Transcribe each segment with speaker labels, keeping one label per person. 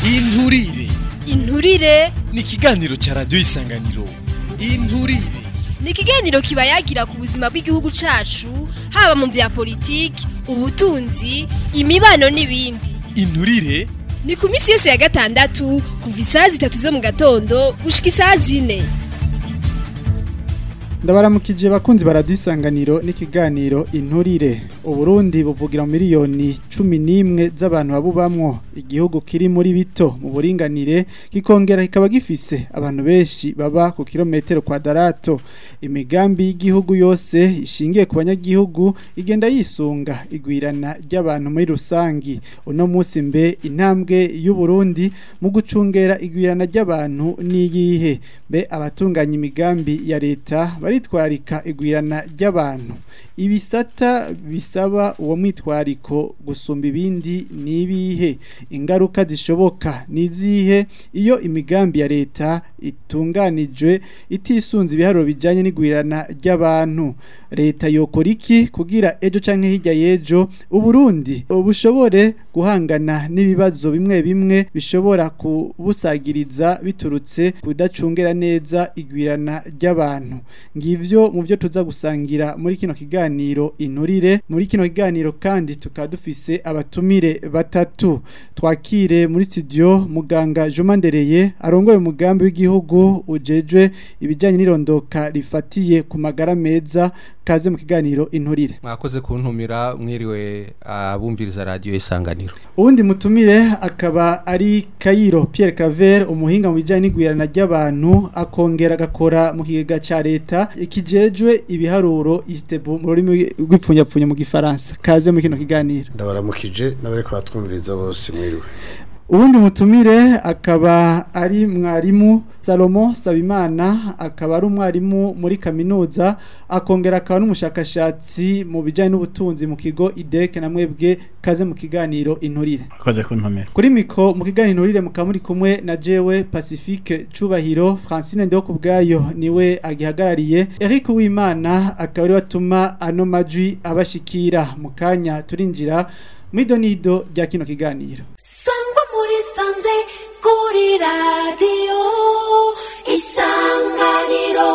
Speaker 1: inturire
Speaker 2: inturire
Speaker 1: ni ikiganiro ca radiyo isanganiro inturire
Speaker 2: ni ikiganiro kiba yagira ku buzima bw'igihugu cacu haba mu vya politiki ubutunzi imibano n'ibindi
Speaker 1: inturire
Speaker 2: ni ku minsi yose ya gatandatu kuva isaha zitatu zo mu gatondo gushika isaha zine
Speaker 3: ndabaramukije bakunzi baradisanganiro n'ikiganiro inturire uburundi buvugira mu miliyoni cumi n'imwe z'abantu babubamwo igihugu kiri muri bito mu buringanire kikongera kikaba gifise abantu benshi baba ku kilometero kwadarato imigambi y'igihugu yose ishingiye ku banyagihugu igenda yisunga igwirana ry'abantu muri rusangi uno munsi mbe intambwe y'uburundi mu gucungera igwirana ry'abantu n'iyihe mbe abatunganya imigambi ya leta baritwarika igwirana ry'abantu ibisata bisaba uwo mwitwariko gusumba ibindi nibihe ingaruka zishoboka nizihe iyo imigambi ya leta itunganijwe itisunze ibiharuro bijanye n'igwirana ry'abantu leta yokora iki kugira ejo canke hirya y'ejo uburundi bushobore guhangana n'ibibazo bimwe bimwe bishobora kubusagiriza biturutse kudacungera neza igwirana ry'abantu ngivyo mu byo tuza gusangira muri kino kiganiro inturire muri kino kiganiro kandi tukaba dufise abatumire batatu twakire muri studio muganga Juma Ndereye arongoye umugambi w'igihugu ujejwe ibijanye n'irondoka rifatiye ku magara meza kaze mu kiganiro inturire
Speaker 4: mwakoze kuntumira mwiriwe abumviriza radio isanganiro
Speaker 3: uwundi mutumire akaba ari Kayiro Pierre Claver umuhinga mu bijanye n'igwirana ry'abantu akongera agakora mu kigega ca leta ikijejwe ibiharuro istebu mu rurimi rw'ipfunyapfunya mu gifaransa kaze mu kino kiganiro
Speaker 5: ndabaramukije n'abariko batwumviriza bose mwiriwe
Speaker 3: ubundi mutumire akaba ari mwarimu Salomo Sabimana akaba ari umwarimu muri kaminuza akongera akaba n'umushakashatsi mu bijyanye n'ubutunzi mu kigo ideke na mwebwe kaze mu kiganiro inturire
Speaker 6: akoze kuntomera
Speaker 3: kuri miko mu kiganiro inturire mukaba muri kumwe na jewe Pacifique Cubahiro Francine Ndeho kubwayo niwe agihagarariye Eric Uwimana akaba ari watuma ano majwi abashikira mu kanya turinjira mwidonido rya kino kiganiro
Speaker 7: sangwa muri sanze kuri radiyo isanganiro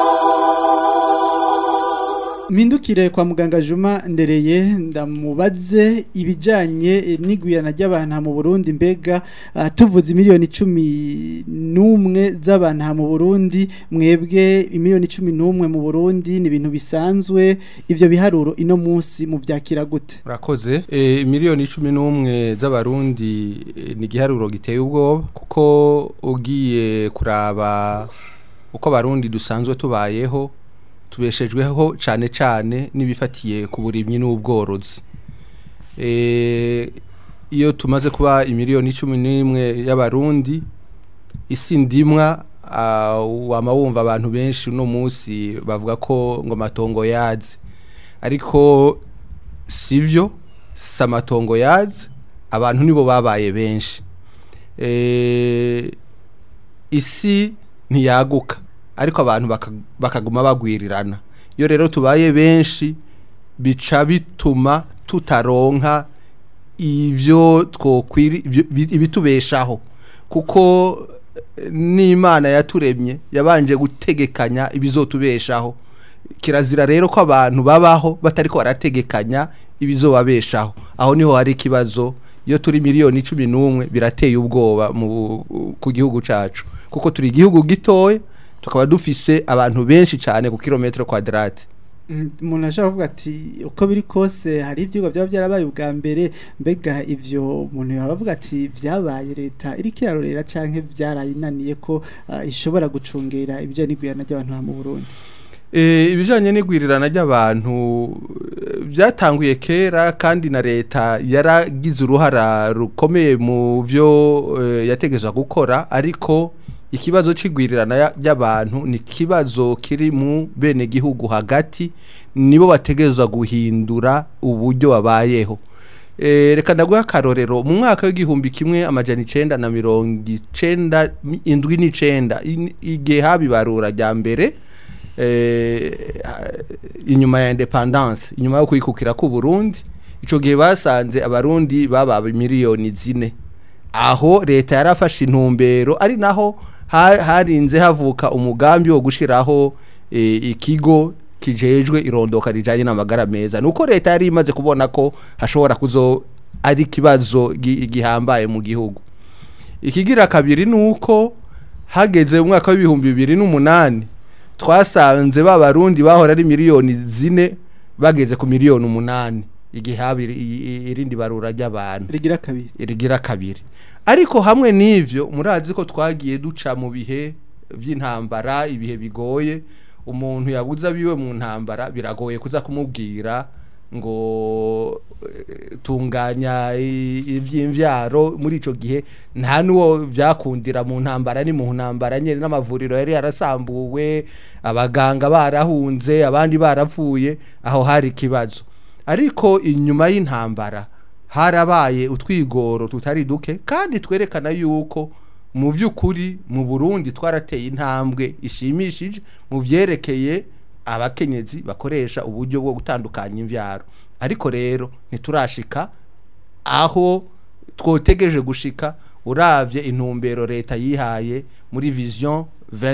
Speaker 3: Mpindukire kwa muganga Juma ndereye ndamubaze ibijanye n'igwirana ry'abantu mu Burundi mbega uh, tuvuze miliyoni 11 z'abantu mu Burundi mwebwe imiliyoni 11 mu Burundi ni ibintu bisanzwe ivyo biharuro ino munsi mu vyakira gute
Speaker 4: urakoze e, miliyoni 11 z'abarundi e, ni giharuro giteye ubwoba kuko ugiye kuraba uko abarundi dusanzwe tubayeho tubeshejweho cyane cyane n'ibifatiye ku burimyi n'ubworozi iyo tumaze kuba imiliyoni cumi n'imwe y'abarundi isi ndimwa wama wumva abantu benshi uno munsi bavuga ko ngo amatongo yaze ariko sivyo si amatongo yaze abantu nibo babaye benshi isi ntiyaguka ariko abantu bakaguma bagwirirana iyo rero tubaye benshi bica bituma tutaronka ibyo twokwiri ibitubeshaho kuko n'imana yaturemye yabanje gutegekanya ibizotubeshaho kirazira rero ko abantu babaho batari ko barategekanya ibizobabeshaho aho niho hari ikibazo iyo turi miliyoni cumi n'umwe birateye ubwoba ku gihugu cyacu kuko turi igihugu gitoya tukaba dufise abantu benshi cyane ku kilometero kwadrate
Speaker 3: umuntu ashobora kuvuga ati uko biri kose hari ibyigwa byaba byarabaye ubwa mbere mbega ibyo umuntu yavuga ati byabaye leta iri kiyarorera cyangwa byarayinaniye ko ishobora gucungera ibijyanye n'igwirana ry'abantu mu Burundi
Speaker 4: ibijyanye n'igwirirana ry'abantu byatanguye kera kandi na leta yaragize uruhara rukomeye mu byo yategeza gukora ariko ikibazo c'igwirirana y'abantu ni kibazo kiri mu bene gihugu hagati nibo bategerezwa guhindura uburyo babayeho e, reka ndaguha akarorero mu mwaka w'igihumbi kimwe amajana icenda na mirongo icenda indwi n'icenda igihe haba ibarura rya mbere inyuma ya independance inyuma yo kwikukira ku Burundi ico gihe basanze abarundi baba miliyoni zine aho leta yarafashe intumbero ari naho ha- harinze havuka umugambi wo gushiraho eh, ikigo kijejwe irondoka rijanye n'amagara meza nuko leta yari imaze kubona ko hashobora kuzo ari kibazo gi- gihambaye mu gihugu ikigira kabiri nuko hageze mu mwaka w'ibihumbi bibiri n'umunani twasanze ba barundi bahora ari miliyoni zine bageze ku miliyoni umunani igihe haba iri- i- irindi barura ry'abantu
Speaker 3: rigira kabiri
Speaker 4: rigira kabiri ariko hamwe n'ivyo murazi ko twagiye duca mu bihe vy'intambara ibihe bigoye umuntu yabuza biwe mu ntambara biragoye kuza kumubwira ngo eh, tunganya i- ivy'imvyaro muri ico gihe nta nuwo vyakundira mu ntambara ni mu ntambara nyene n'amavuriro yari yarasambuwe abaganga barahunze abandi barapfuye aho hari ikibazo ariko inyuma y'intambara harabaye utwigoro tutari duke kandi twerekana yuko mu by'ukuri mu Burundi twarateye intambwe ishimishije mu byerekeye abakenyezi bakoresha uburyo bwo gutandukanya imvyaro ariko rero ntiturashika aho twotegereje gushika uravye intumbero leta yihaye muri vision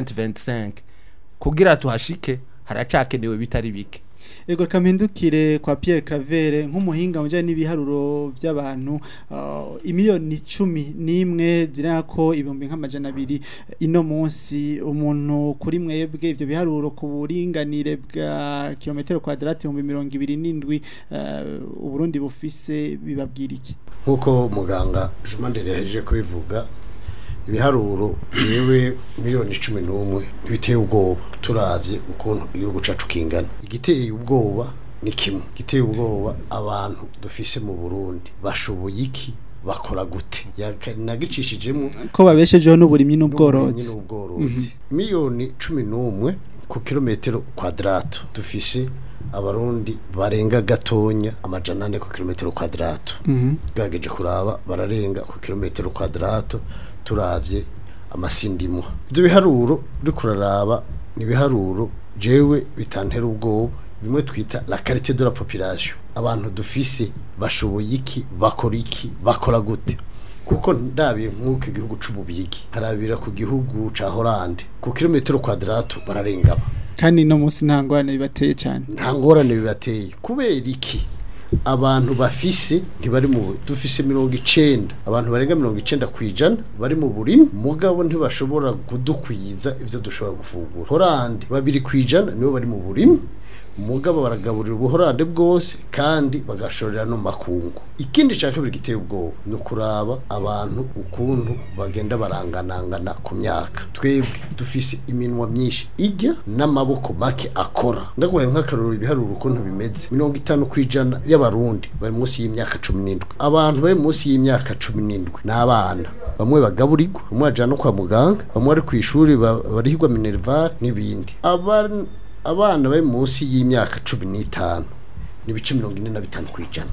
Speaker 4: 2025 kugira tuhashike haracakenewe bitari bike
Speaker 3: Ego kamindukire kwa Pierre Claver nk'umuhinga mujanye n'ibiharuro by'abantu uh, imiliyoni cumi n'imwe zirana ko ibihumbi nk'amajana abiri ino munsi umuntu kuri mwebwe ibyo biharuro ku buringanire bwa kilometero kwadrati ibihumbi mirongo ibiri n'indwi uh, uburundi bufise bibabwira iki
Speaker 5: nk'uko muganga jumandere yahejeje kubivuga ibiharuro yewe miliyoni cumi n'umwe ntibiteye ubwoba turavye ukuntu igihugu cacu kingana igiteye ubwoba ni kimwe igiteye ubwoba abantu dufise mu burundi bashoboye iki bakora gute Yaka- nagicishijemo
Speaker 3: ko babeshejeho n'uburimyi
Speaker 5: n'ubworozi
Speaker 3: n'ubworozi
Speaker 5: n'ubworozi miliyoni cumi n'umwe ku kilometero kwadrato dufise abarundi barenga gatonya amajana ane ku kilometero kwadrato
Speaker 3: Mhm.
Speaker 5: bwageje kuraba bararenga ku kilometero kwadrato turavye amasindimwa ibyo biharuro uri kuraraba ni ibiharuro jewe bitantera ubwoba bimwe twita la qualité de la population abantu dufise bashoboye iki bakora iki bakora gute kuko ndabiye nk'uko igihugu c'ububirigi harabira ku gihugu ca Hollande ku kilometero kwadrato bararengaba
Speaker 3: kandi no munsi nta ngorane bibateye cyane
Speaker 5: nta ngorane bibateye kubera iki abantu bafise ntibari mu dufise mirongo icenda abantu barenga mirongo icenda ku ijana bari mu burimi mugabo ntibashobora kudukwiza ivyo dushobora gufungura horande babiri ku ijana nibo bari mu burimi mugabo baragaburira ubuhorande bwose kandi bagashorera no mu makungu ikindi cya kabiri giteye ubwoba ni ukuraba abantu ukuntu bagenda baranganangana ku myaka twebwe dufise iminwa myinshi ijya n'amaboko make akora ndaguhaye nk'akarorero ibiharuro ukuntu bimeze mirongo itanu ku ijana y'abarundi bari munsi y'imyaka cumi n'indwi abantu bari munsi y'imyaka cumi n'indwi ni abana bamwe bagaburirwa bamwe bajana no kwa muganga bamwe bari ku ishuri ba- barihirwa minerval n'ibindi Aba- abana bari munsi y'imyaka cumi n'itanu ni ibice mirongo ine na bitanu ku ijana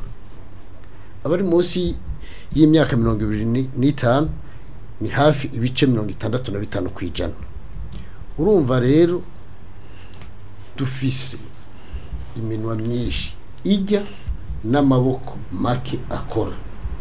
Speaker 5: abari munsi y'imyaka mirongo ibiri ni- n'itanu ni hafi ibice mirongo itandatu na bitanu ku ijana urumva rero dufise iminwa myinshi ijya n'amaboko make akora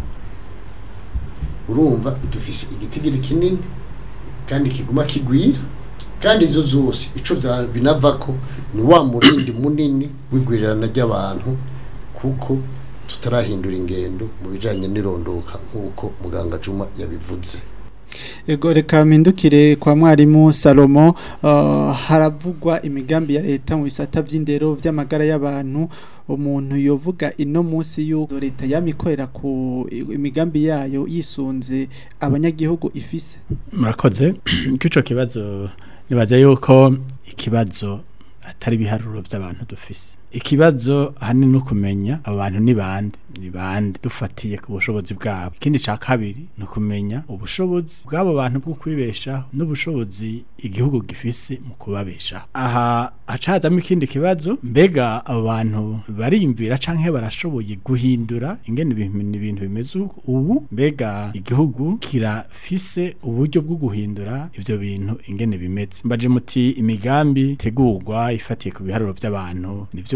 Speaker 5: urumva dufise igitigiri kinini kandi kiguma kigwira kandi izo zose ico vya- binavako ni wa murindi munini w'igwirirana ry'abantu kuko tutarahindura ingendo mu bijanye n'irondoka nk'uko muganga Juma yabivuze
Speaker 3: Ego reka mpindukire kwa mwarimu Salomo uh, haravugwa imigambi ya leta mu bisata by'indero by'amagara y'abantu umuntu yovuga ino munsi y'uko leta yamikorera ku imigambi yayo yisunze abanyagihugu ifise
Speaker 6: murakoze ico kibazo nibaza yuko ikibazo atari ibiharuro by'abantu dufise ikibazo ahanini no kumenya abo bantu ni bande ni bande dufatiye ku bushobozi bwabo ikindi ca kabiri ni ukumenya ubushobozi bw'abo bantu bwo kwibeshaho n'ubushobozi igihugu gifise mu kubabeshaho aha hacazamo ikindi kibazo mbega abo bantu bariyumvira canke barashoboye guhindura ingene ibintu ibintu bimeze uku- ubu mbega igihugu kirafise uburyo bwo guhindura ivyo bintu ingene bimeze mbaje muti imigambi tegurwa ifatiye ku biharuro by'abantu nivyo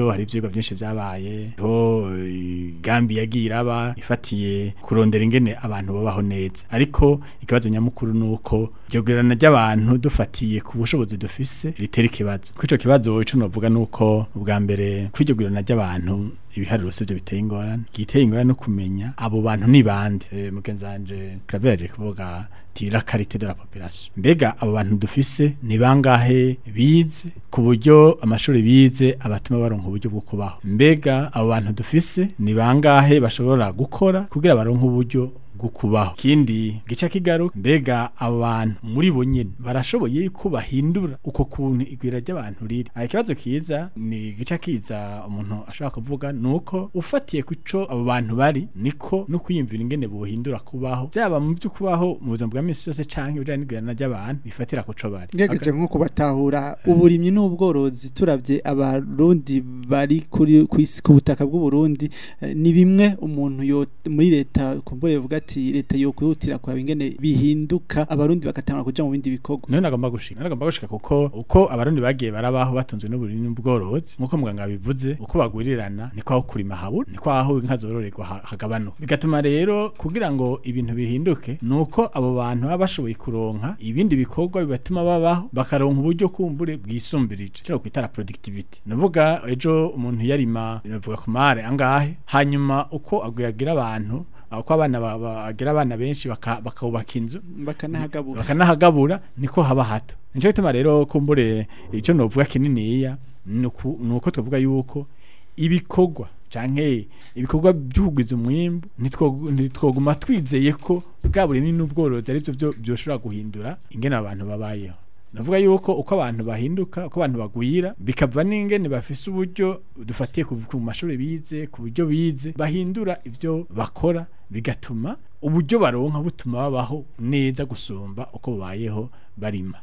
Speaker 6: rero hari ivyigwa byinshi vyabaye ho gambi yagiye iraba ifatiye kurondera ingene abantu babaho neza ariko ikibazo nyamukuru nuko jogirana ry'abantu dufatiye ku bushobozi dufise ritera ikibazo kwico kibazo ico novuga nuko ubwa mbere kwijogirana ry'abantu ibiharuro sivyo biteye ingorane giteye ingorane no kumenya abo bantu ni bande e, mugenzanje Claver kuvuga tira karite de la population mbega abo bantu dufise ni bangahe bize ku buryo amashuri bize abatuma baronka uburyo bwo kubaho mbega abo bantu dufise ni bangahe bashobora gukora kugira baronke uburyo bwo kubaho kindi gica kigaruka mbega abantu muri bo nyene barashoboye ko bahindura uko kuntu igwira ry'abantu riri aha ikibazo kiza ni gica kiza umuntu ashobora kuvuga nuko ufatiye kuco abo bantu bari niko no kwiyumvira ingene bohindura kubaho byaba mu byo kubaho mu buzima bwa misi yose canke bijanye n'igwirana ry'abantu bifatira kuco bari
Speaker 3: ngegeje nko kubatahura uburimyi n'ubworozi turabye abarundi bari kuri kwisi ku butaka bw'u Burundi eh, ni bimwe umuntu yo muri leta kumbure yovuga ati leta yo kwihutira kwa ingene bihinduka abarundi bakatangura kuja mu bindi bikorwa
Speaker 6: None nagomba gushika nagomba gushika kuko uko abarundi bagiye barabaho batunzwe n'uburimyi n'ubworozi nkuko muganga bivuze uko bagurirana niko aho kurima habura niko aho inka zororerwa ha- hagabanuka bigatuma rero kugira ngo ibintu bihinduke nuko abo bantu baba bashoboye kuronka ibindi bikorwa bibatuma babaho bakaronka uburyo kumbure bwisumbirije cyo kwitara productivity nuvuga ejo umuntu yarima navuga ku mare angahe hanyuma uko agwiyagira abantu uko abana ba- bagira abana benshi baka- bakubaka inzu
Speaker 3: bakanahagabura
Speaker 6: bakanahagabura niko haba hato nico gituma rero kumbure ico novuga kininiya nuku- nuko twavuga yuko ibikorwa canke ibikorwa by'ukugwiza umwimbu nitwo- ntitwoguma twizeye ko bwa burimyi n'ubworozi ari byo byoshobora guhindura ingene abantu babayeho navuga yuko uko abantu bahinduka uko abantu bagwira bikava n'ingene bafise uburyo dufatiye ku ku mashuri bize ku buryo bize bahindura ibyo bakora bigatuma uburyo baronka butuma babaho neza gusumba uko babayeho barima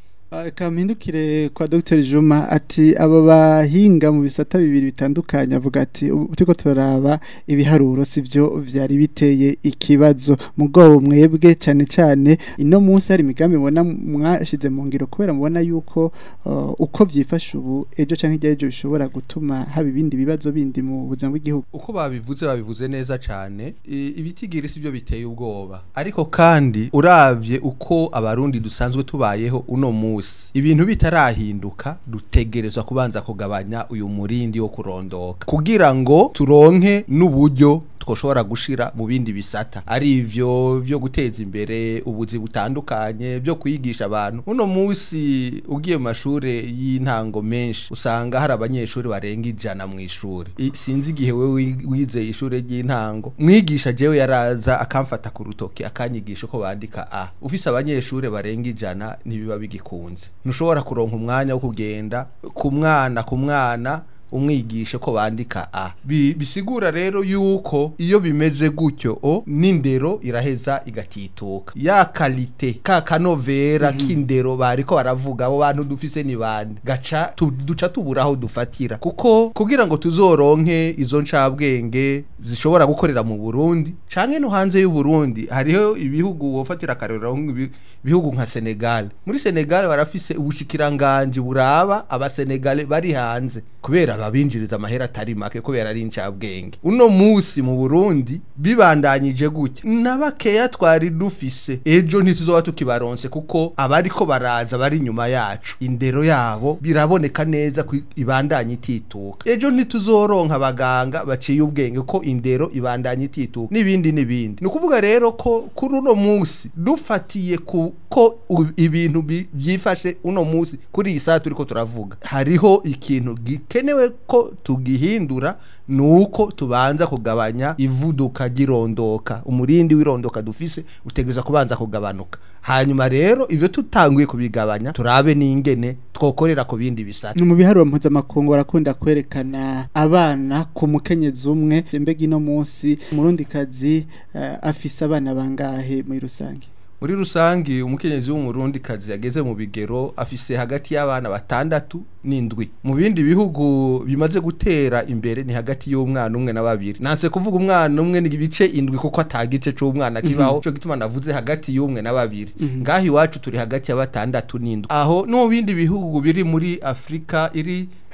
Speaker 3: kampindukire kwa Dr Juma ati aba bahinga mu bisata bibiri bitandukanye avuga ati ubu turiko turaraba ibiharuro sivyo vyari biteye ikibazo mugabo mwebwe cyane cyane ino munsi hari imigambi mubona mwashize mu ngiro kubera mubona yuko uh, uko vyifasha ubu ejo canke irya ejo bishobora gutuma haba ibindi bibazo bindi mu buzima bw'igihugu
Speaker 4: uko babivuze babivuze neza cyane I- ibitigiri sibyo biteye ubwoba ariko kandi uravye uko abarundi dusanzwe tubayeho uno musi ibintu bitarahinduka dutegerezwa kubanza kugabanya uyu murindi wo kurondoka kugira ngo turonke n'uburyo twoshobora gushira mu bindi bisata ari ivyo byo guteza imbere ubuzi butandukanye byo kwigisha abantu uno musi ugiye mu mashure y'intango menshi usanga hari abanyeshuri barenga ijana mu ishuri I- sinzi igihe we wi- wizeye ishure ry'intango mwigisha jewe yaraza akamfata ku rutoki akanyigisha uko bandika a ufise abanyeshuri barenga ijana ntibiba bigikunze ntushobora kuronka umwanya wo kugenda ku mwana ku mwana umwigishe ko bandika a Bi- bisigura rero yuko iyo bimeze gutyo o n'indero iraheza igatituka ya kalite ka kanovera k'indero bariko baravuga abo bantu dufise ni bande gaca tu, duca tubura aho dufatira kuko kugira ngo tuzoronke izo ncabwenge zishobora gukorera mu Burundi canke no hanze y'u Burundi hariho ibihugu wofatira akarero ibihugu nka Senegal muri Senegal barafise ubushikiranganje buraba abasenegale bari hanze kubera babinjiriza amahera atari make kubera ari incabwenge uno musi mu Burundi bibandanyije gutya nabakeya twari dufise ejo ntituzoba tukibaronse kuko abariko baraza bari nyuma yacu indero yabo biraboneka neza ko ibandanye itituka ejo ntituzoronka abaganga baciye ubwenge ko indero ibandanye itituka n'ibindi n'ibindi ni ukuvuga rero ko kuri uno musi dufatiye ku ko u- ibintu bi- byifashe uno musi kuri iyi saa turiko turavuga hariho ikintu gikenewe ko tugihindura nuko tubanza kugabanya ivuduka ry'irondoka umurindi w'irondoka dufise utegereza kubanza kugabanuka hanyuma rero ivyo tutanguye kubigabanya turabe n'ingene twokorera ku bindi bisata
Speaker 3: mu biharuro mpuzamakungu barakunda kwerekana abana ku mukenyezi umwe mbega ino munsi umurundikazi uh, afise abana bangahe muri rusange
Speaker 4: muri rusangi umukenyezi w'umurundi kazi yageze mu bigero afise hagati y'abana batandatu n'indwi mu bindi bihugu bimaze gutera imbere ni hagati y'umwana umwe na babiri nanse kuvuga umwana umwe ni ibice indwi kuko atagice c'umwana kibaho cyo gituma navuze hagati y'umwe na babiri ngaho iwacu turi hagati ya batandatu n'indwi aho no mu bindi bihugu biri muri Afrika iri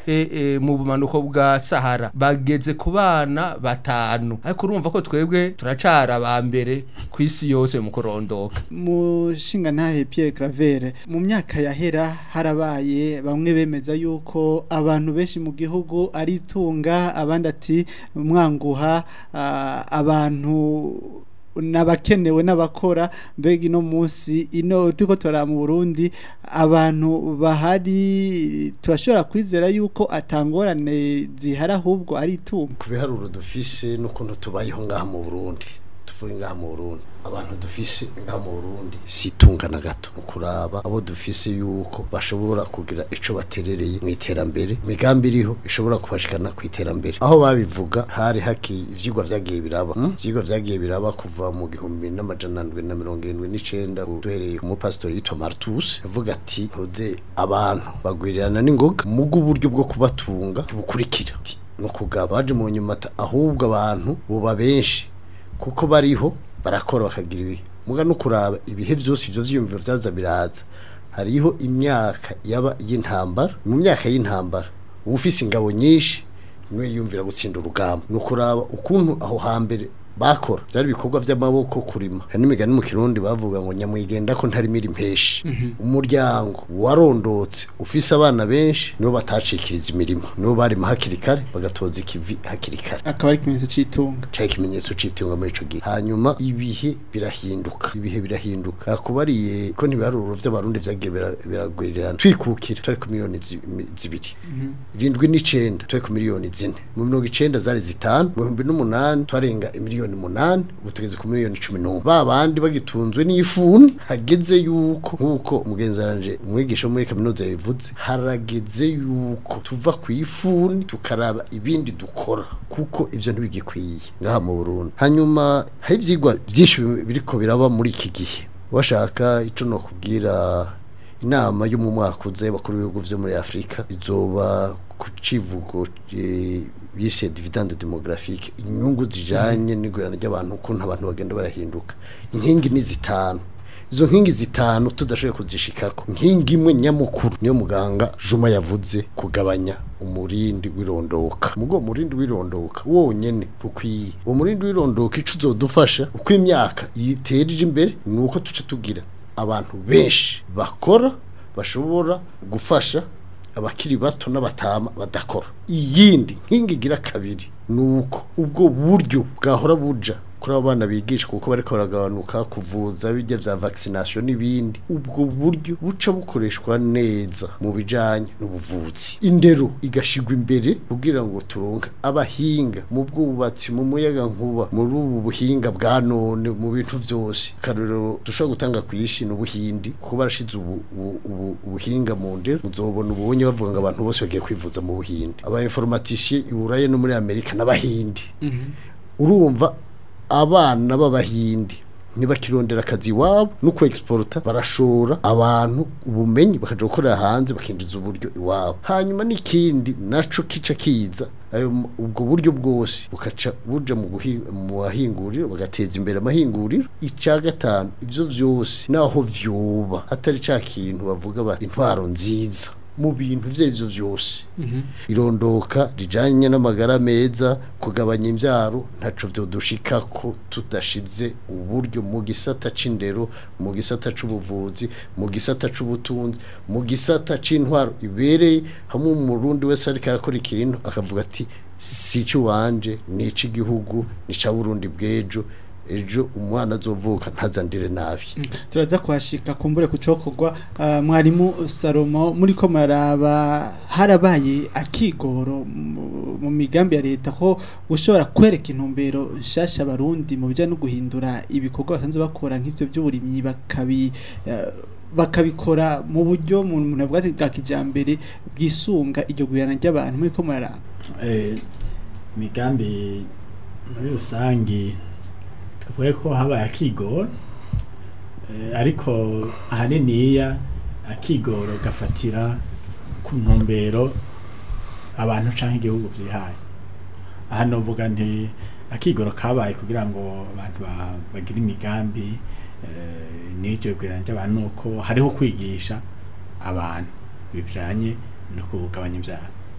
Speaker 4: e, e, mu bumanuko bwa Sahara bageze ku bana batanu ariko urumva ko twebwe turacara aba mbere ku isi yose mu kurondoka
Speaker 3: mushinga ntahe Pierre Claver mu myaka yahera harabaye bamwe bemeza yuko abantu benshi mu gihugu ari itunga abandi ati mwanguha ah, abantu nabakenewe n'abakora mbega ino munsi ino turiko tora mu Burundi abantu bahari turashobora kwizera yuko atangorane zihari ahubwo ari itunga
Speaker 5: ku biharuro dufise n'ukuntu tubayeho ngaha mu Burundi tuvuye ngaha mu Burundi abantu dufise ngaha mu Burundi situnga na gato mu kuraba abo dufise yuko bashobora kugira ico baterereye mu iterambere migambi iriho ishobora kubashikana ku iterambere aho babivuga hari haki ivyigwa vyagiye biraba hmm? ivyigwa vyagiye biraba kuva mu gihumbi n'amajana ndwi na mirongo irindwi n'icenda duhereye ku mupasitori yitwa Martus yavuga ati ntuze abantu bagwirirana n'ingoga mugo uburyo bwo kubatunga bukurikira no kugaba baje mu nyuma ata- ahubwo abantu buba benshi kuko bariho barakora bakagira ibihe muga no kuraba ibihe byose ivyo vyiyumviro vyaza biraza hariho imyaka yaba y'intambara mu myaka y'intambara uba ufise ingabo nyinshi niwe yiyumvira gutsinda urugamba no kuraba ukuntu aho hambere bakora byari ibikorwa by'amaboko kurima hari n'imigani mu kirundi bavuga ngo nyamwigenda ko ntarimira impeshi umuryango warondotse ufise abana benshi nibo batacikiriza imirimo nibo barima hakiri kare bagatoza ikivi hakiri kare
Speaker 3: akaba ari ikimenyetso c'itunga
Speaker 5: cari ikimenyetso c'itunga muri ico gihe hanyuma ibihe birahinduka ibihe birahinduka akubariye ko ntibiharuro vy'abarundi vyagiye bira- biragwirirana twikukira twari ku miliyoni zi- mi- zibiri irindwi n'icenda twari ku miliyoni zine mu mirongo icenda zari zitanu mu bihumbi n'umunani twarenga imiliyoni umunani ubu tugeze ku miliyoni cumi n'umwe ba bandi bagitunzwe n'ifuni hageze yuko nk'uko umugenzi wanje umwigisha wo muri kaminuza yabivuze harageze yuko tuva ku ifuni tukaraba ibindi dukora kuko ivyo ntibigikwiye ngaha mu Burundi hanyuma hari ivyigwa vyinshi biriko biraba muri iki gihe washaka ico no kubwira inama yo mu mwaka uze bakuru b'ibihugu vyo muri Afrika izoba ku civugo eh, bise dividende demographique inyungu zijanye n'igurana ry'abantu ukuntu abantu bagenda barahinduka inkingi ni zitanu izo nkingi zitanu tudashoboye kuzishikako nkingi imwe nyamukuru niyo muganga Juma yavuze kugabanya umurindi w'irondoka mugo umurindi w'irondoka wonyene ukwiye uwo murindi w'irondoka ico uzodufasha uko imyaka yitereje imbere ni uko tuca tugira abantu benshi bakora bashobora gufasha abakiri bato n'abatama badakora iyindi nkingi igira kabiri ni uko ubwo buryo bwahora buja kuri abo bana bigisha kuko bariko baragabanuka kuvuza bijya vya vaccination n'ibindi ubwo buryo buca bukoreshwa neza mu bijanye n'ubuvuzi indero igashigwa imbere kugira ngo turonke abahinga mu bwubatsi mu muyaga nkuba muri ubu buhinga bwa none mu bintu vyose karero dushobora gutanga ku isi n'ubuhindi kuko barashize ubu, ubu, ubu, ubuhinga mu ndero muzobona ubonye bavuga ngo abantu bose bagiye kwivuza mu buhindi aba informaticiens i Burayi no muri Amerika n'abahindi urumva abana b'abahindi ntibakirondera akazi iwabo no ku exporta barashora abantu ubumenyi bakaja gukorera hanze bakinjiza uburyo iwabo hanyuma n'ikindi naco kica kiza ayo m- ubwo buryo bwose bukaca buja mu guhi- mu mahinguriro bagateza imbere amahinguriro ica gatanu ivyo vyose naho vyoba atari ca kintu bavuga bati intwaro nziza mu bintu ivyo arivyo vyose irondoka rijanye n'amagara meza kugabanya imbyaro ntaco vyodushikako tudashize uburyo mu gisata c'indero mu gisata c'ubuvuzi mu gisata c'ubutunzi mu gisata c'intwaro ibereye hamwe umurundi wese ariko arakora ikintu akavuga ati si wanje ni ic'igihugu ni ca burundi bw'ejo ejo umwana azovuka ntazandire nabi
Speaker 3: turaza kuhashika kumbure kucokorwa uh, mwarimu Salomo muri ko maraba harabaye akigoro mu- mu migambi ya leta ko gushobora kwereka intumbero nshasha abarundi mu bijyanye no guhindura ibikorwa basanzwe bakora nk'ibyo by'uburimyi bakabi uh, bakabikora mu buryo mu muntu avuga ati bwa kijambere bwisunga iryo guyana ry'abantu muri ko maraba
Speaker 6: eh, migambi muri rusangi tuvuge ko habaye akigoro eh, ariko ahaniniya akigoro gafatira ku ntumbero abantu canke igihugu vyihaye aha novuga nti akigoro kabaye kugira ngo abantu ba- bagire imigambi eh, n'iryo gwirana ry'abantu nuko hariho kwigisha abantu bijanye no kugabanya ivyaro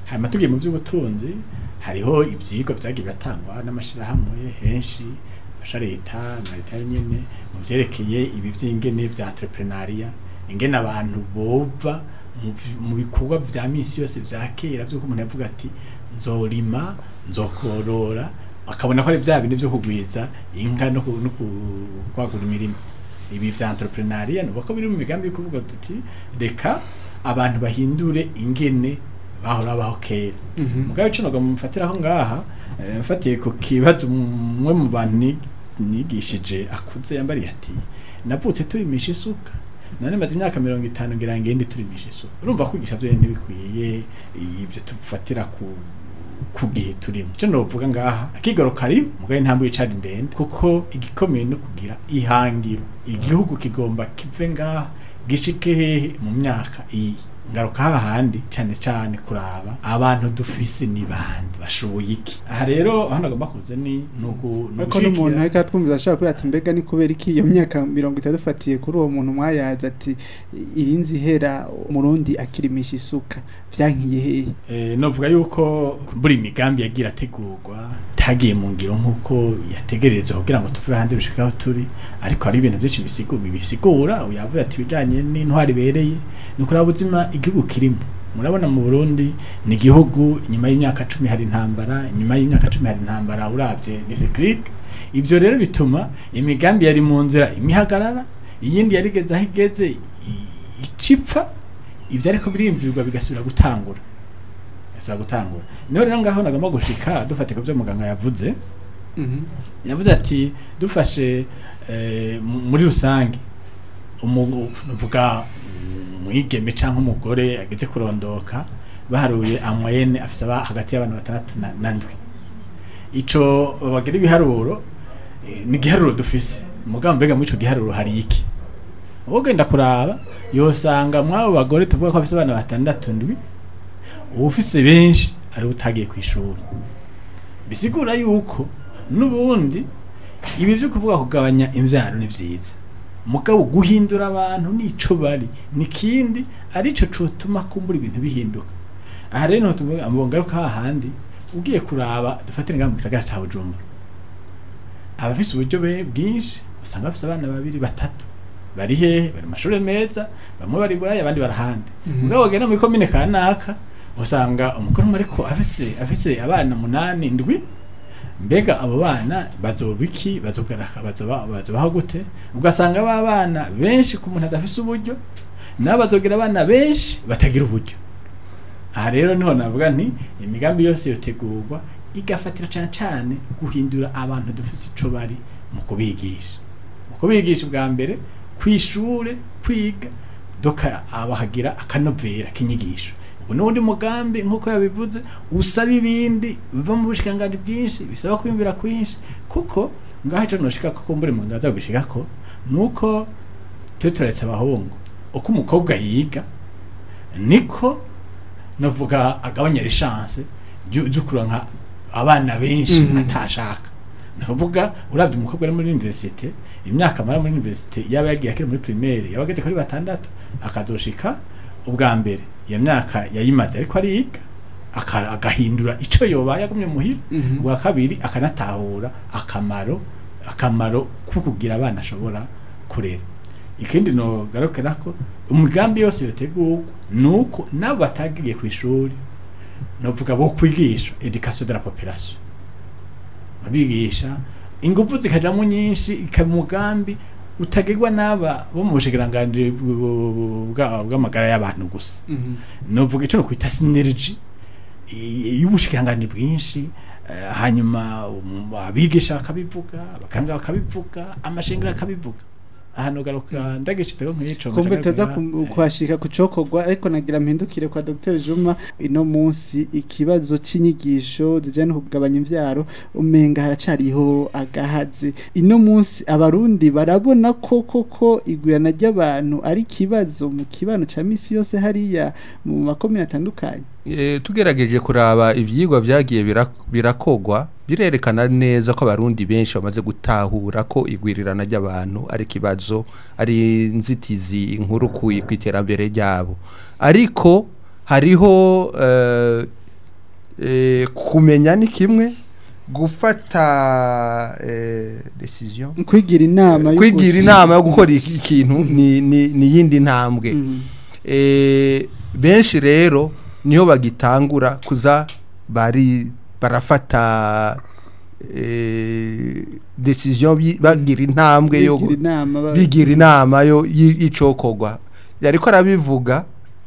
Speaker 6: hanyuma tugiye mu by'ubutunzi hariho ibyigwa byagiye batangwa n'amashyirahamwe henshi afasha leta na leta nyine mu byerekeye ibi by'ingene bya entrepreneuria ingene abantu bova mu vi- mu bikorwa bya misi yose bya kera by'uko umuntu yavuga ati nzorima nzokorora akabona ko ari bya bintu byo kugwiza inka no ku- no ku- kwagura imirima ibi bya entrepreneuria ni uko biri mu migambi yo kuvuga tuti reka abantu bahindure ingene bahora baho kera mugabo ico noga mufatiraho ngaha eh, mfatiye ku kibazo umwe mu bantu ni- nigishije akuze yambariye ati navutse turimisha isuka none maze imyaka mirongo itanu ngira ngende turimisha isuka urumva kwigisha byo ntibikwiye ibyo tufatira ku ku gihe turimo cyo novuga ngaha akigoro kari mugabo intambwe y'icari ndende kuko igikomeye no kugira ihangiro igihugu kigomba kive ngaha gishike hehe mu myaka iyi ngaruka hahandi cyane cyane kuraba abantu dufise ni bande bashoboye iki aha rero aho nagomba kuza ni nugu
Speaker 3: ariko n'umuntu ariko atwumviza ashaka kugira ati mbega ni kubera iki iyo myaka mirongo itatu fatiye kuri uwo muntu mwayaza ati irinzi ihera umurundi akirimisha isuka byankiye hehe
Speaker 6: Eh, novuga yuko buri migambi yagira ategurwa tagiye mu ngiro nk'uko yategerezwa kugira ngo tuve hanze bishika aho turi ariko hari ibintu byinshi bisigura bisigura yavuye ati bijanye n'intwari ibereye ni kuraba ubuzima igihugu kirimo murabona mu Burundi ni igihugu nyuma y'imyaka cumi hari intambara nyuma y'imyaka cumi hari intambara uravye ni cyclique ivyo rero bituma imigambi yari mu nzira imihagarara iyindi yarigeze aho igeze i- icipfa ibyo ariko birimvirwa bigasubira gutangura bigasubira gutangura niho rero ngaho nagomba gushika dufate ku byo muganga yavuze yavuze ati dufashe eh, mu- muri rusange umu- nuvuga umwigeme cyangwa umugore ageze kurondoka baharuye amoyene afise aba hagati y'abantu batandatu na- na ndwi ico bagira ibiharuro eh, ni igiharuro dufise mugabo mbega muri ico giharuro hari iki ugenda kuraba yosanga mwabo bagore tuvuga ko bafise abana batandatu ndwi uwufise benshi ari utagiye ku ishuri bisigura yuko n'ubundi ibi byo kuvuga kugabanya imvyaro ni vyiza mugabo guhindura abantu nico bari nikindi arico cotuma kumbura ibintu bihinduka aha rero niho tuvuga ngaruka hahandi ugiye kuraba dufatire ngaha mu gisagara ca Bujumbura abafise uburyo be bwinshi usanga bafise abana babiri batatu bari hehe bari mu mashuri meza bamwe bari buraya abandi barahandi mugabo bagenda muri komine kanaka usanga umukuru umwe ariko afise afise abana munani ndwi mbega abo bana bazoba iki bazogaraka bazoba bazobaho gute ugasanga ba bana benshi ku muntu adafise uburyo nabo bazogira abana benshi batagira uburyo aha rero niho navuga nti imigambi yose yotegurwa igafatira cyane cyane guhindura abantu dufise ico bari mu kubigisha mu kubigisha bwa mbere kwishure kwiga doka abahagira akanovera kinyigisho ubu n'undi mugambi nk'uko yabivuze usaba ibindi biva mu bushikiranganji bwinshi bisaba kwiyumvira kwinshi kuko ngaho ico noshika ko kumbure mu ndaza gushika ko nuko twe turetse abahungu uko umukobwa yiga niko navuga agabanya chance byo kuronka abana benshi
Speaker 3: Mhm.
Speaker 6: atashaka navuga uravye umukobwa ari muri universite imyaka amara muri universite yaba yagiye akiri muri primaire yaba ageze kuri batandatu akazoshika ubwa mbere iyo myaka yayimaze ariko ariga aka- agahindura ico yobaye agumye muhira
Speaker 3: Mhm.
Speaker 6: ubwa kabiri akanatahura akamaro akamaro ko kugira abana ashobora kurera ikindi no garukira ko umugambi yose yotegurwa nuko nabo batagiye ku ishuri novuga bo kwigisha education de la population babigisha ingufu zikajamo nyinshi ikaba umugambi utagirwa n'aba bo mu bushikiranganji bw- bwa- bw'amagara y'abantu gusa
Speaker 3: Mhm.
Speaker 6: novuga ico no kwita synergy i- y'ubushikiranganji bwinshi eh, hanyuma um, abigisha bakabivuga bakanga bakabivuga amashengero akabivuga ahantu garuka ndagishitse ko nk'ico
Speaker 3: kumbe tuza
Speaker 6: ngaca ngaruka,
Speaker 3: kuhashika kucokorwa ariko nagira mpindukire kwa Dr Juma ino munsi ikibazo c'inyigisho zijanye no kugabanya imvyaro umenga haracariho agahaze ino munsi abarundi barabona ko koko igwirana ry'abantu ari kibazo mu kibano ca misi yose hariya mu makomine atandukanye
Speaker 4: E, tugerageje kuraba ivyigwa vyagiye birak- birakogwa birerekana neza ko abarundi benshi bamaze gutahura ko igwirirana ry'abantu ari kibazo ari nzitizi inkuru ku iterambere ryabo ariko hariho eh, eh, kumenya ni kimwe gufata eh, decision
Speaker 3: kwigira inama yo
Speaker 4: kwigira
Speaker 3: gu-
Speaker 4: inama yo gukora iki- ikintu ni ni ni yindi ntambwe
Speaker 3: Mhm.
Speaker 4: eh, benshi rero niho bagitangura kuza bari barafata eh, decision bi- bagira intambwe yo gu-
Speaker 3: Bigira inama ba-
Speaker 4: bigira inama yo y- y'icokogwa yariko arabivuga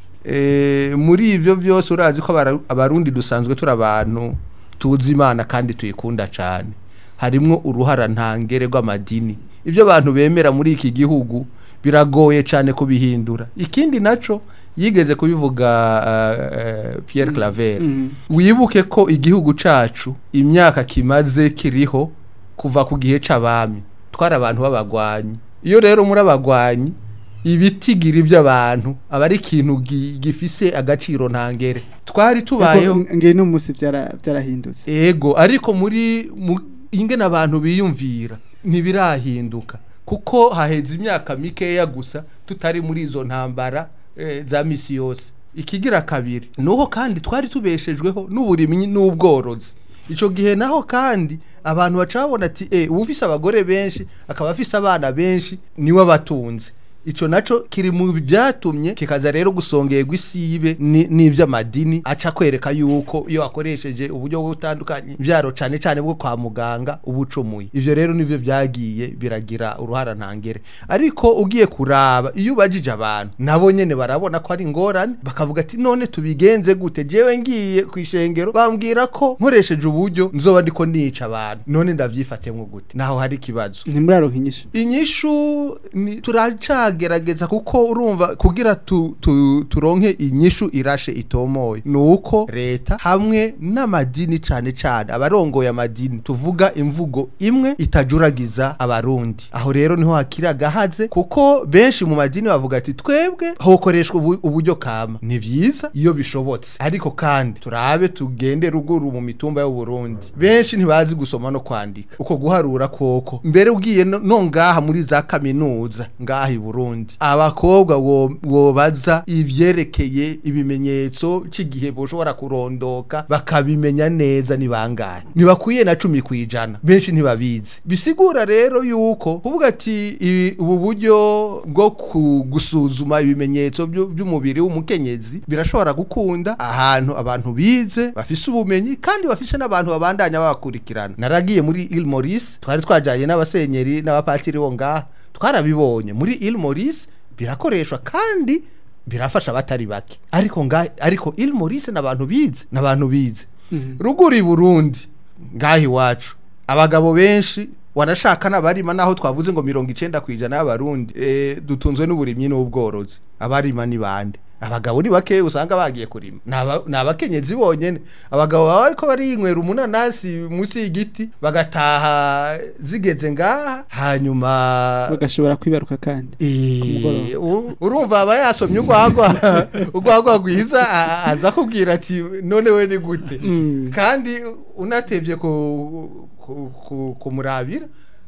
Speaker 4: eh, muri ivyo byose urazi ko abara- abarundi dusanzwe turi abantu tuzi imana kandi tuyikunda cyane harimwo uruhara ntangere rw'amadini ibyo abantu bemera muri iki gihugu biragoye cyane kubihindura ikindi naco yigeze kubivuga uh, uh, Pierre Claver
Speaker 3: Mhm.
Speaker 4: wibuke ko igihugu cacu imyaka kimaze kiriho kuva ku gihe c'abami twari abantu b'abagwanyi iyo rero muri abagwanyi ibitigira iby'abantu aba ari ikintu gi- gifise agaciro ntangere twari tubayeho
Speaker 3: Ariko ngiye no musi byara byarahindutse
Speaker 4: ego ariko muri mu- ingene abantu biyumvira ntibirahinduka kuko haheze imyaka mikeya gusa tutari muri izo ntambara eh, za misi yose ikigira kabiri nuho kandi twari tubeshejweho n'uburimyi n'ubworozi ico gihe naho kandi abantu baca babona ati eh ufise abagore benshi akaba afise abana benshi niwe abatunze ico naco kiri mu byatumye kikaza rero gusongerwa isibe ni- n'ivy'amadini aca kwereka yuko iyo akoresheje uburyo butandukanye byaro cane cane bwo kwa muganga ubucumuye ivyo rero nivyo byagiye biragira uruhara ntangere ariko ugiye kuraba iyo ubajije abantu nabo nyene barabona ko ari ingorane bakavuga ati none tubigenze gute jewe ngiye ku ishengero bambwira ko nkoresheje uburyo nzoba ndiko nica abantu none ndavyifatemwo gute naho hari ikibazo
Speaker 3: ntimuraronka inyishu
Speaker 4: inyishu ni turacagerageza kuko urumva kugira tu, tu, turonke inyishu irashe itomoye nuko leta hamwe n'amadini cane cane abarongoye amadini tuvuga imvugo imwe itajuragiza abarundi aho rero niho hakiri agahaze kuko benshi mu madini bavuga ati twebwe hokoreshwa ubu- uburyo kama ni vyiza iyo bishobotse ariko kandi turabe tugende ruguru mu mitumba y'uburundi benshi ntibazi gusoma no kwandika uko guharura koko mbere ugiye no no ngaha muri za kaminuza ngaha i burundi abakobwa wo- wobaza ivyerekeye ibimenyetso c'igihe boshobora kurondoka bakabimenya neza ni bangahe ntibakwiye na cumi kwijana benshi ntibabizi bisigura rero yuko kuvuga ati ibi- ubu buryo bwo ku- gusuzuma ibimenyetso byu- by'umubiri w'umukenyezi birashobora gukunda ahantu abantu bize bafise ubumenyi kandi bafise n'abantu babandanya babakurikirana naragiye muri Il Maurice twari twajanye n'abasenyeri n'abapatiri bo ngaha twarabibonye muri Il Maurice birakoreshwa kandi birafasha abatari bake ariko nga ariko Il Maurice n'abantu bize n'abantu bize ruguru i Burundi ngaha iwacu abagabo benshi wanashaka n'abarima naho twavuze ngo mirongo icenda ku ijana y'abarundi e, dutunzwe n'uburimyi n'ubworozi abarima ni bande abagabo ni bake usanga bagiye kurima Ni aba- ni abakenyezi bonyene abagabo baba ariko bariyinywera umunanasi munsi y'igiti bagataha zigeze ngaha hanyuma
Speaker 3: bagashobora kwibaruka kandi mugoroba.
Speaker 4: Eh, u- urumva aba yasomye urwagwa urwagwa rwiza a- aza kubwira ati none we ni gute
Speaker 3: Mm.
Speaker 4: kandi unatevye ku- ku- ku- kumurabira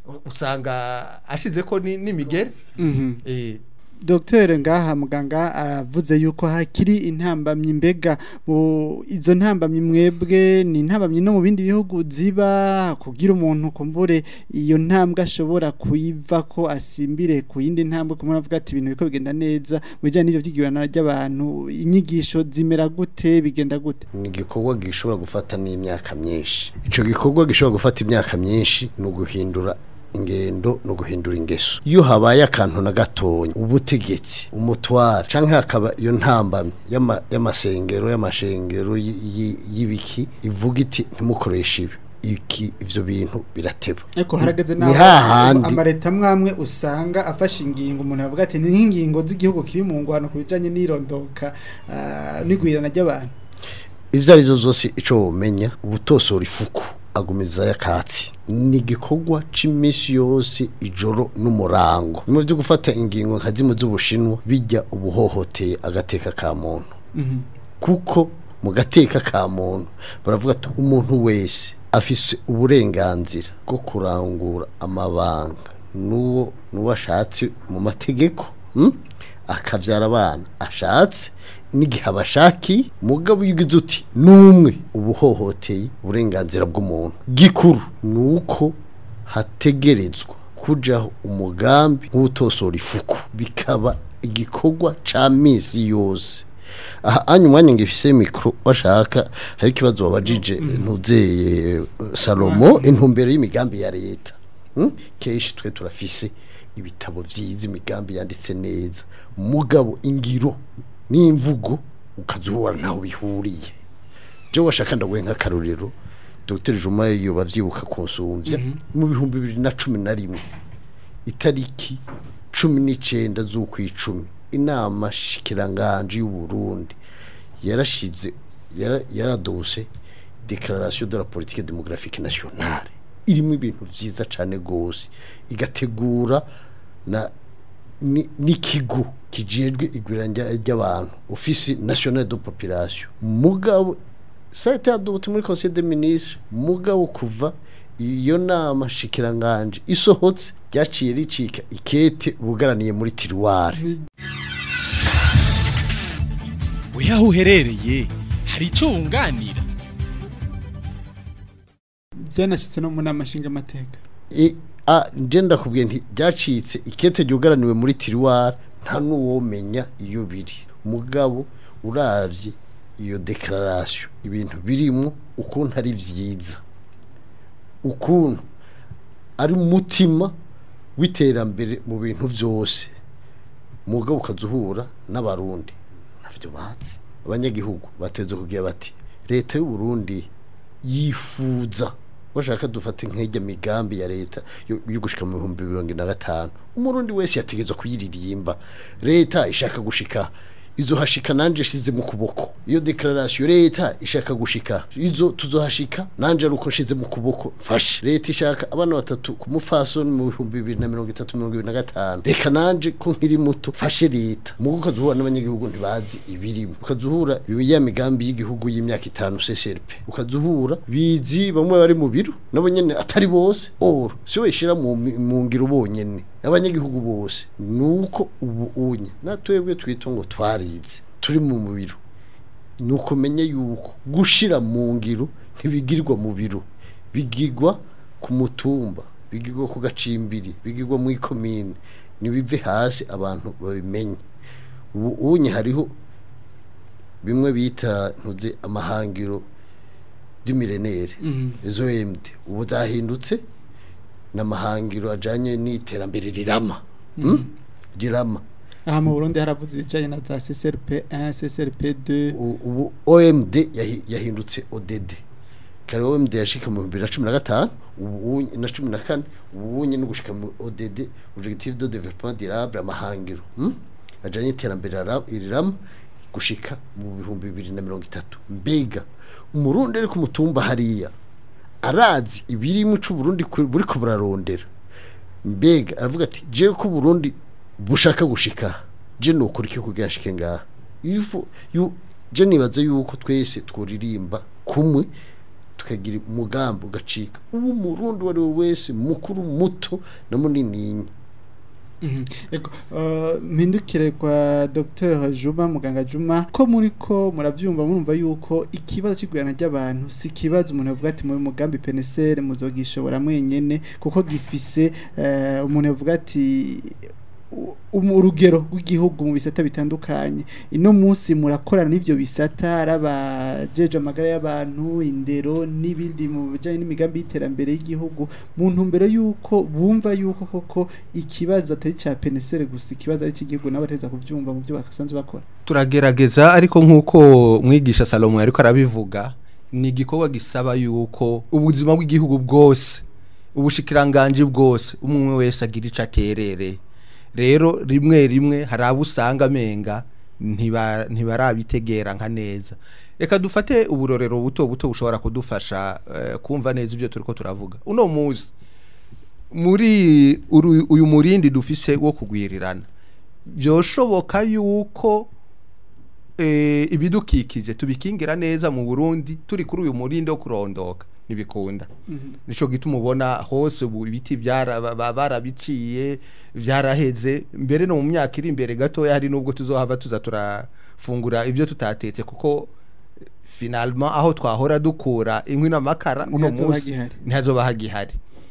Speaker 4: usanga ashize ko ni- n'imigeri
Speaker 3: Mhm.
Speaker 4: Eh,
Speaker 3: Dr ngaha muganga aravuze yuko hakiri intambamyi mbega mu izo ntambamyi mwebwe ni intambamyi no mu bindi bihugu ziba kugira umuntu kumbure iyo ntambwe ashobora kuyiva ko asimbire ku yindi ntambwe kumwe avuga ati ibintu biko bigenda neza mu bijyanye n'ibyo byigirana ry'abantu inyigisho zimera gute bigenda gute
Speaker 5: ni igikorwa gishobora gufata n'imyaka myinshi icyo gikorwa gishobora gufata imyaka myinshi ni uguhindura ingendo no guhindura ingeso iyo habaye akantu na gatonya ubutegetsi umutwara canke hakaba iyo ntambamye y'ama- y'amasengero y'amashengero y- y- y'ibiki ivuga iti ntimukoreshe ibi iki ivyo bintu birateba
Speaker 3: ariko harageze
Speaker 5: Ni hahandi.
Speaker 3: amareta amwe usanga afashe ingingo umuntu avuga ati ni nk'ingingo z'igihugu kiri mu ngwano ku bijyanye n'irondoka ah, n'igwirana ry'abantu
Speaker 5: ivyo ari byo zose ico womenya ubutosora ifuku agumiza yakatsi ni igikorwa c'imisi yose ijoro n'umurango mu byo gufata ingingo nka zimwe z'ubushinwa bijya ubuhohoteye agateka ka muntu kuko mu gateka ka muntu baravuga ati umuntu wese afise uburenganzira bwo kurangura amabanga n'uwo n'uwo ashatse mu mategeko mm? akabyara abana ashatse n'igihe abashaki mugabo iyo ugize uti n'umwe uba uhohoteye uburenganzira bw'umuntu gikuru ni uko hategerezwa kujaho umugambi nk'utosora ifuku bikaba igikorwa ca misi yose aha anya umwanya ngifise mikro bashaka hari ikibazo wabajije ntuzeye Salomo intumbero y'imigambi ya leta Hmm? kenshi twe turafise ibitabo vyiza imigambi yanditse neza mugabo ingiro n'imvugo ukazuhura ntaho bihuriye je washaka ndaguhe nk'akarorero Dr Juma iyo bavyibuka kunsumvya mu bihumbi bibiri na cumi na rimwe itariki cumi n'icenda z'ukwicumi inama shikiranganje y'u Burundi yarashize yara- yaradose declaration de la politique démographique nationale irimo ibintu vyiza cane gose igategura na ni- n'ikigo kijejwe igwiranja ry'abantu office nationale de population mugabo ça a été adopté muri conseil des ministres mugabo kuva iyo nama shikiranganje isohotse ryaciye ricika ikete bugaraniye muri tiruware
Speaker 1: we aho uherereye hari icyo wunganira
Speaker 3: byanashyitse no mu nama nshingamateka
Speaker 5: I- a nje ndakubwiye nti byacitse ikete ryugaraniwe muri tiruware nta n'uwomenya iyo biri mugabo uravye iyo declaration ibintu birimo ukuntu ari vyiza ukuntu ari umutima w'iterambere mu bintu vyose mugabo ukazuhura n'abarundi navyo bazi abanyagihugu bateze kugira bati leta y'u Burundi yifuza washaka dufate nk'ijya migambi ya leta yo yo gushika mu bihumbi mirongo ine na gatanu umurundi wese yategetswe kuyiririmba leta ishaka gushika izo hashika nanje shize mu kuboko iyo declaration leta ishaka gushika izo tuzohashika nanje aruko nshize mu kuboko fashe leta ishaka abana batatu ku mufasoni mu bihumbi bibiri na mirongo itatu mirongo ibiri na gatanu reka nanje ko nkiri muto fashe leta mugo ukazuhura n'abanyagihugu ntibazi ibirimo ukazuhura ya migambi y'igihugu y'imyaka itanu CCRP ukazuhura bizi bamwe bari mu biro nabo nyene atari bose or si we shira mu mi- mu ngiro bonyene abanyagihugu bose nuko ubu unye natwebwe twita ngo twarize turi mu biro nuko menye yuko gushira mu ngiro ntibigirwa mu biro bigirwa ku mutumba bigirwa ku gacimbiri bigirwa mu ikomine nibive hasi abantu babimenye ubu unye hariho bimwe bita ntuze amahangiro y'imirenere izo MD ubu zahindutse n'amahangiro ajanye n'iterambere rirama Hmm? rirama
Speaker 3: aha mu burundi haravuze ibijyanye na za ccrp 1 ccrp 2
Speaker 5: U- ubu OMD yahi- yahindutse ODD kare OMD yashika mu 2015 ubu unye- na 14 ubu unye no gushika mu ODD objectif de développement durable amahangiro hmm? ajanye iterambere rara- rirama gushika mu bihumbi bibiri na mirongo itatu mbega umurundi ari ku mutumba hariya arazi ibiri mu c'uburundi ku- buriko burarondera mbega aravuga ati je ko Burundi bushaka gushika je nokora iki kugira nshike ngaha ifu yu je nibaza yuko twese tworirimba kumwe tukagira umugambi ugacika ubu murundi wari we wese mukuru muto na munini
Speaker 3: Ego, uh, mpindukire kwa Dr Juma muganga Juma ko muri ko muravyumva murumva yuko ikibazo cy'igurana ry'abantu si kibazo umuntu avuga ati muri mugambi PNSR muzogishobora mwenyene kuko gifise uh, umuntu avuga ati u- umu- urugero rw'igihugu mu bisata bitandukanye ino munsi murakorana n'ibyo bisata arabajeje amagara y'abantu indero n'ibindi mu bijyanye n'imigambi y'iterambere y'igihugu mu ntumbero y'uko bumva y'uko koko ikibazo atari cya penesere gusa ikibazo ari icy'igihugu nabo bateza kubyumva mu byo basanzwe bakora
Speaker 4: turagerageza ariko nk'uko mwigisha salomo ariko arabivuga ni igikorwa gisaba yuko ubuzima bw'igihugu bwose ubushikiranganji bwose umwe wese agira icyo aterere rero rimwe rimwe hari abo usanga amenga ntiba- ntibarabitegera nka neza reka dufate uburorero buto buto bushobora kudufasha eh, kumva neza ibyo turi ko turavuga uno munsi muri uru- uyu murindi dufise wo kugwirirana byoshoboka yuko eh, ibidukikije tubikingira neza mu Burundi turi kuri uyu murindi wo kurondoka ntibikunda nico gituma ubona hose ubu ibiti byara ba- ba- barabiciye byaraheze mbere no mu myaka iri imbere gatoya hari nubwo tuzohava tuza turafungura ibyo tutatetse kuko finalement aho twahora dukura inkwi n'amakara uno
Speaker 3: Ntihazoba
Speaker 4: munsi
Speaker 3: hagihari.
Speaker 4: ntihazoba hagihari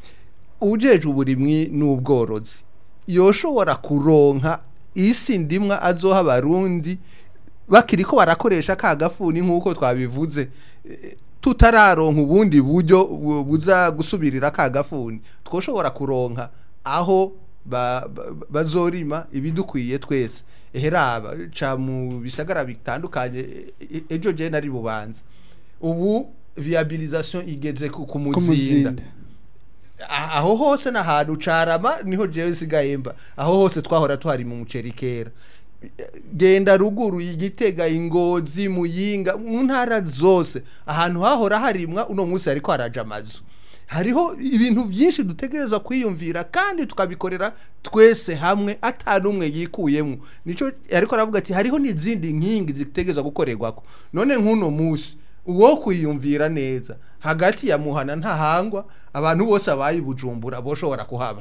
Speaker 4: ujeje uburimwi n'ubworozi yoshobora kuronka isi ndimwa azoha abarundi bakiri ko barakoresha ka gafuni nk'uko twabivuze Eh, tutararonka ubundi buryo bu- buza gusubirira ka gafuni twoshobora kuronka aho ba- ba- bazorima ibidukwiye twese eheraba ca mu bisagara bitandukanye e- e- ejo je nari bubanza ubu viabilisation igeze ku ku muzinda
Speaker 3: kumuzinda
Speaker 4: Ah- aho hose n'ahantu carama niho jewe nsigaye mba aho hose twahora tuhari mu muceri kera genda ruguru igitega ingozi muyinga mu ntara zose ahantu hahora harimwa uno munsi hariko haraja amazu hariho ibintu byinshi dutegereza kwiyumvira kandi tukabikorera twese hamwe atanumwe yikuyemo nico ariko aravuga ati hariho n'izindi nkingi zitegereza gukorerwako none nk'uno munsi uwo kwiyumvira neza hagati ya muhana ntahangwa abantu bose abaye bujumbura boshobora kuhaba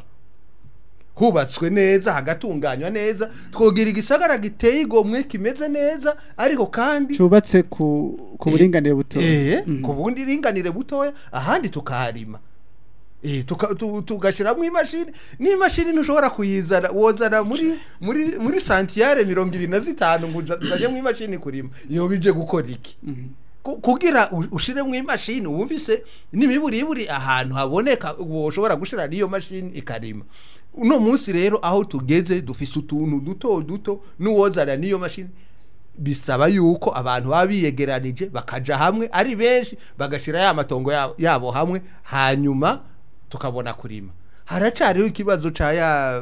Speaker 4: hubatswe neza hagatunganywa neza twogira igisagara giteye igomwe kimeze neza ariko kandi
Speaker 3: cubatse ku ku buringanire buto
Speaker 4: eh
Speaker 3: Mm.
Speaker 4: ku bundi ringanire butoya ahandi tukaharima eh tuka- tu- tugashiramo imashini n'imashini ntushobora kuyizana wozana muri muri muri santiyare mirongo ibiri na zitanu ngo uzajye mu imashini kurima iyo bije gukora iki Ku- kugira u- ushiremo imashini wumvise n'imiburiburi ahantu haboneka woshobora gushira n'iyo mashini ikarima uno munsi rero aho tugeze dufise utuntu duto duto n'uwozana n'iyo mashini bisaba yuko abantu baba biyegeranije bakaja hamwe ari benshi bagashira ya matongo yabo, yabo hamwe hanyuma tukabona kurima haracariho ikibazo ca ya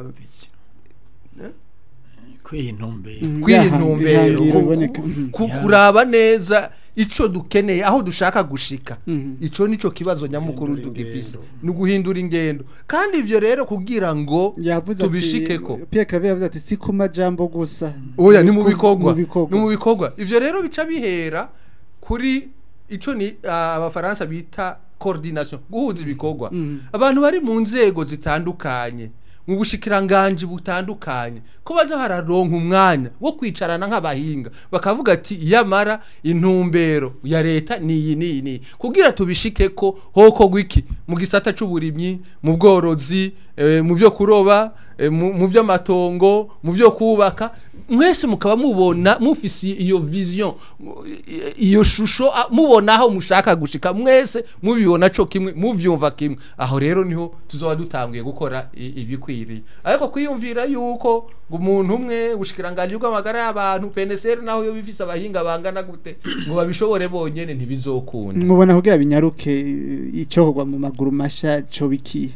Speaker 6: kwintumbera
Speaker 3: Mm.
Speaker 4: kwintumbero
Speaker 3: ihangiro
Speaker 4: ku-
Speaker 3: iboneka.
Speaker 4: ku-
Speaker 3: Mhm.
Speaker 4: ku- kuraba neza ico dukeneye aho dushaka gushika
Speaker 3: Mhm.
Speaker 4: ico nico kibazo nyamukuru
Speaker 5: Guhindura
Speaker 4: tugifise
Speaker 5: ingendo.
Speaker 4: ni uguhindura ingendo kandi ivyo rero kugira ngo
Speaker 3: yavuze
Speaker 4: tubishikeko
Speaker 3: ati Pierre Claver yavuze ati si ku majambo gusa
Speaker 4: oya ni mu
Speaker 3: ku-
Speaker 4: bikorwa
Speaker 3: mu bikorwa.
Speaker 4: ni mu bikorwa ivyo rero bica bihera kuri ico ni ah, abafaransa bita coordination guhuza ibikorwa
Speaker 3: Mhm.
Speaker 4: abantu bari mu nzego zitandukanye mu bushikiranganje butandukanye ko baza hararonka umwanya wo kwicarana nk'abahinga bakavuga ati yamara intumbero ya leta niyi niyi niyi kugira tubishike ko hoko gwiki mu gisata c'uburimyi mu bworozi eh, mu byo kuroba eh, mu mu by'amatongo mu byo kubaka mwese mukaba mubona mufisi iyo vision mu- i- iyo shusho a- mubona aho mushaka gushika mwese mubibona co kimwe muvyumva kimwe aho rero niho tuzoba dutanguye gukora i- ibikwiriye ariko kwiyumvira yuko ngo umuntu umwe ubushikiranganje bw'amagara y'abantu PNSR naho yo bifise abahinga bangana gute ngo babishobore bonyene ntibizokunda
Speaker 3: mubona kugira binyaruke icokorwa mu maguru masha co bikiye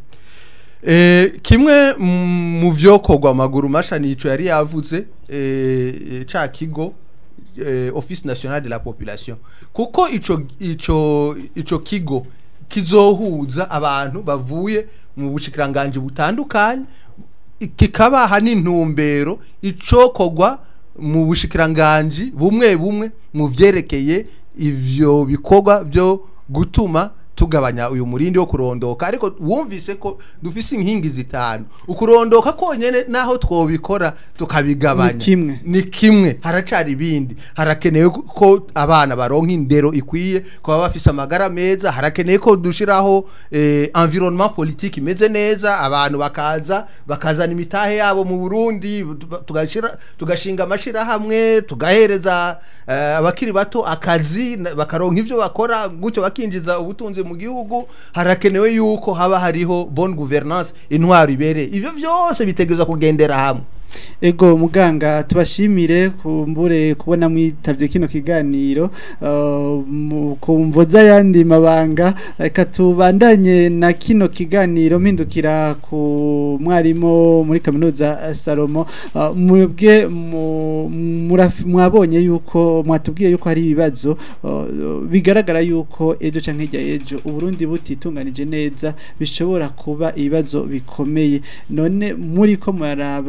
Speaker 4: Eh, kimwe mm, mu vyokorwa amaguru masha nico yari yavuze eh, eh, ca kigo eh, office national de la population kuko ico ico ico kigo kizohuza abantu bavuye mu bushikiranganje butandukanye kikabaha n'intumbero icokorwa mu bushikiranganje bumwe bumwe mu vyerekeye ivyo bikorwa byo gutuma tugabanya uyu murindi wo kurondoka ariko wumvise ko dufise inkingi zitanu ukurondoka konyene naho twobikora tukabigabanya
Speaker 3: Ni kimwe.
Speaker 4: ni kimwe haracari ibindi harakenewe ko abana baronka indero ikwiye ko baba bafise amagara meza harakenewe ko dushiraho eh, environnement politique imeze neza abantu bakaza bakazana imitahe yabo mu Burundi tuga- tugashira tugashinga amashira hamwe tugahereza eh, abakiri bato akazi na- bakaronka ivyo bakora gutyo bakinjiza ubutunzi mu gihugu harakenewe yuko haba hariho bonne gouvernance intwaro ibereye ivyo vyose bitegerezwa kugendera hamwe
Speaker 3: Ego muganga tubashimire kumbure kubona mwitavye kino kiganiro uh, mu- kumvoza yandi mabanga reka tubandanye na kino kiganiro mpindukira ku mwarimu muri kaminuza eh, Salomo uh, mwebwe mu- muraf- mwabonye yuko mwatubwiye yuko hari ibibazo uh, bigaragara yuko ejo canke hirya ejo uburundi butitunganije neza bishobora kuba ibibazo bikomeye none muri ko muraraba nk'ibi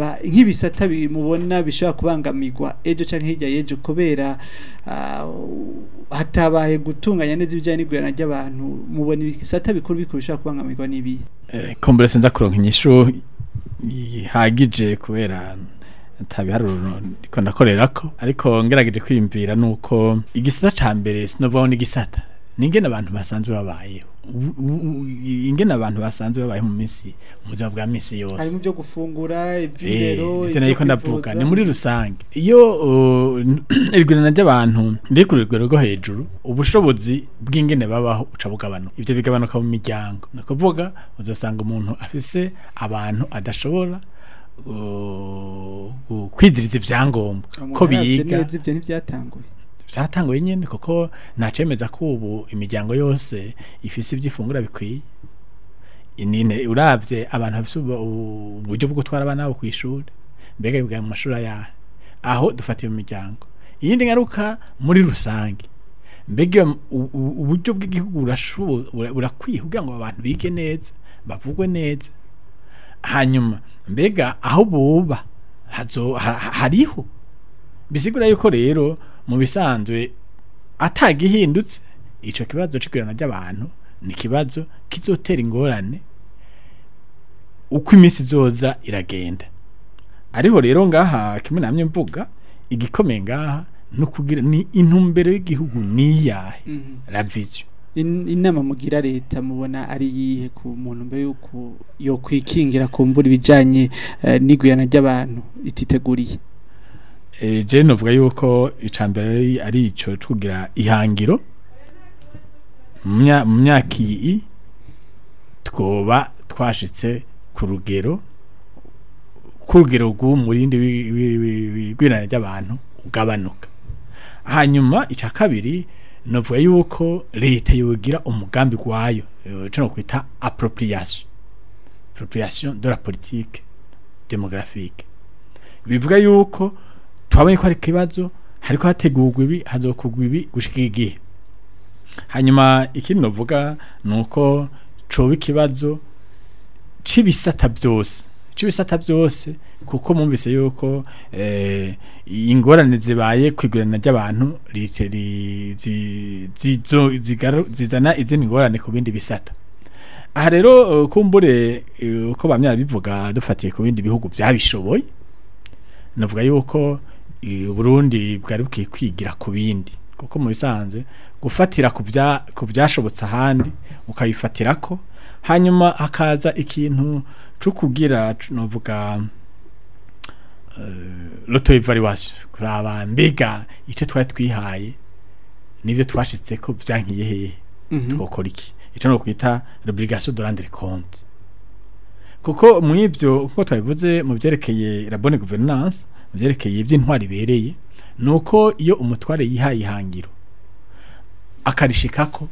Speaker 3: ibisata bimubona bishobora kubangamirwa ejo canke hirya y'ejo kubera ah, hatabaye gutunganya neza ibijyanye n'igurana ry'abantu mubona ibisata bikuru bikuru bishobora kubangamirwa n'ibihe
Speaker 6: Eh, kumbure sinza kuronka inyishu ihagije kubera atabiharuro ndiko ndakorerako ariko ngerageje kwiyumvira nuko igisata ca mbere sinovaho n'igisata ningene abantu basanzwe babayeho U- u- u- ingene abantu basanzwe babayeho mu minsi mu buzima bwa minsi yose
Speaker 3: harimo ibyo gufungura
Speaker 6: Eh,
Speaker 3: iby'indero
Speaker 6: ivyo nariko ndavuga ni muri rusange iyo uh, irigurana ry'abantu riri ku rugero rwo hejuru ubushobozi bw'ingene babaho buca bugabanuka ivyo bigabanuka mu miryango ni ukuvuga uzosanga umuntu afise abantu adashobora uh, gu- kwiziriza ivyangombwa ko biga
Speaker 3: neza ibyo ntibyatanguye
Speaker 6: byaratanguye nyene kuko nacemeza ko ubu imiryango yose ifise ivyifungura bikwiye inine uravye abantu bafise ubu- uburyo bwo gutwara abana babo kw'ishuri mbega biga mu mashuri ayahe aho dufatiye mu miryango iyindi ngaruka muri rusange mbega iyo u- u- uburyo bw'igihugu burashobo- bura- burakwiye kugira ngo abantu bige neza bavugwe neza hanyuma mbega aho buba hazo ha- ha- hariho bisigura yuko rero mu bisanzwe atagihindutse ico kibazo c'igurana ry'abantu ni kibazo kizotera ingorane uko iminsi izoza iragenda ariho rero ngaha kimwe namye mvuga igikomeye ngaha no kugira ni intumbero y'igihugu niyahe la vision
Speaker 3: In- inama mugira leta mubona ari yihe ku muntu mbere yuko yo kwikingira kumbura ibijanye eh, n'igurana ry'abantu ititeguriye
Speaker 6: Eh, je novuga yuko icambere ari- ari ico co kugira ihangiro mu mya- mu myaka iyi twoba twashitse ku rugero ku rugero rw'umurindi wi- wi- wi- w'igwirana ry'abantu ugabanuka hanyuma icya kabiri novuga yuko leta yogira umugambi gwayo eh, co no kwita appropriation appropriation de la politique démographique bivuga yuko twabonye ko hari ikibazo hariko hategurwa ibi hazokugwa ibi gushika igihe hanyuma ikindi novuga nuko coba ikibazo c'ibisata byose c'ibisata byose kuko mumvise yuko eh, ingorane zibaye kwigurana ry'abantu rite- ri- zi- zizo- zigaru- zizana izindi ngorane ku bindi bisata aha rero eh, kumbure eh, uko bamya bivuga dufatiye ku bindi bihugu byabishoboye navuga yuko eh, Burundi bwari bukwiye kwigira ku bindi kuko mu bisanzwe gufatira ku bya ku byashobotse ahandi ukabifatirako hanyuma hakaza ikintu cyo kugira c- novuga loto evaluation kuraba mbega icyo twari twihaye nibyo twashitse ko byankiye hehe twokora iki icyo no kwita l'obligation de rendre compte kuko mu ivyo kuko twabivuze mu byerekeye la bonne gouvernance mu byerekeye iby'intwari ibereye nuko iyo umutware yihaye ihangiro akarishikako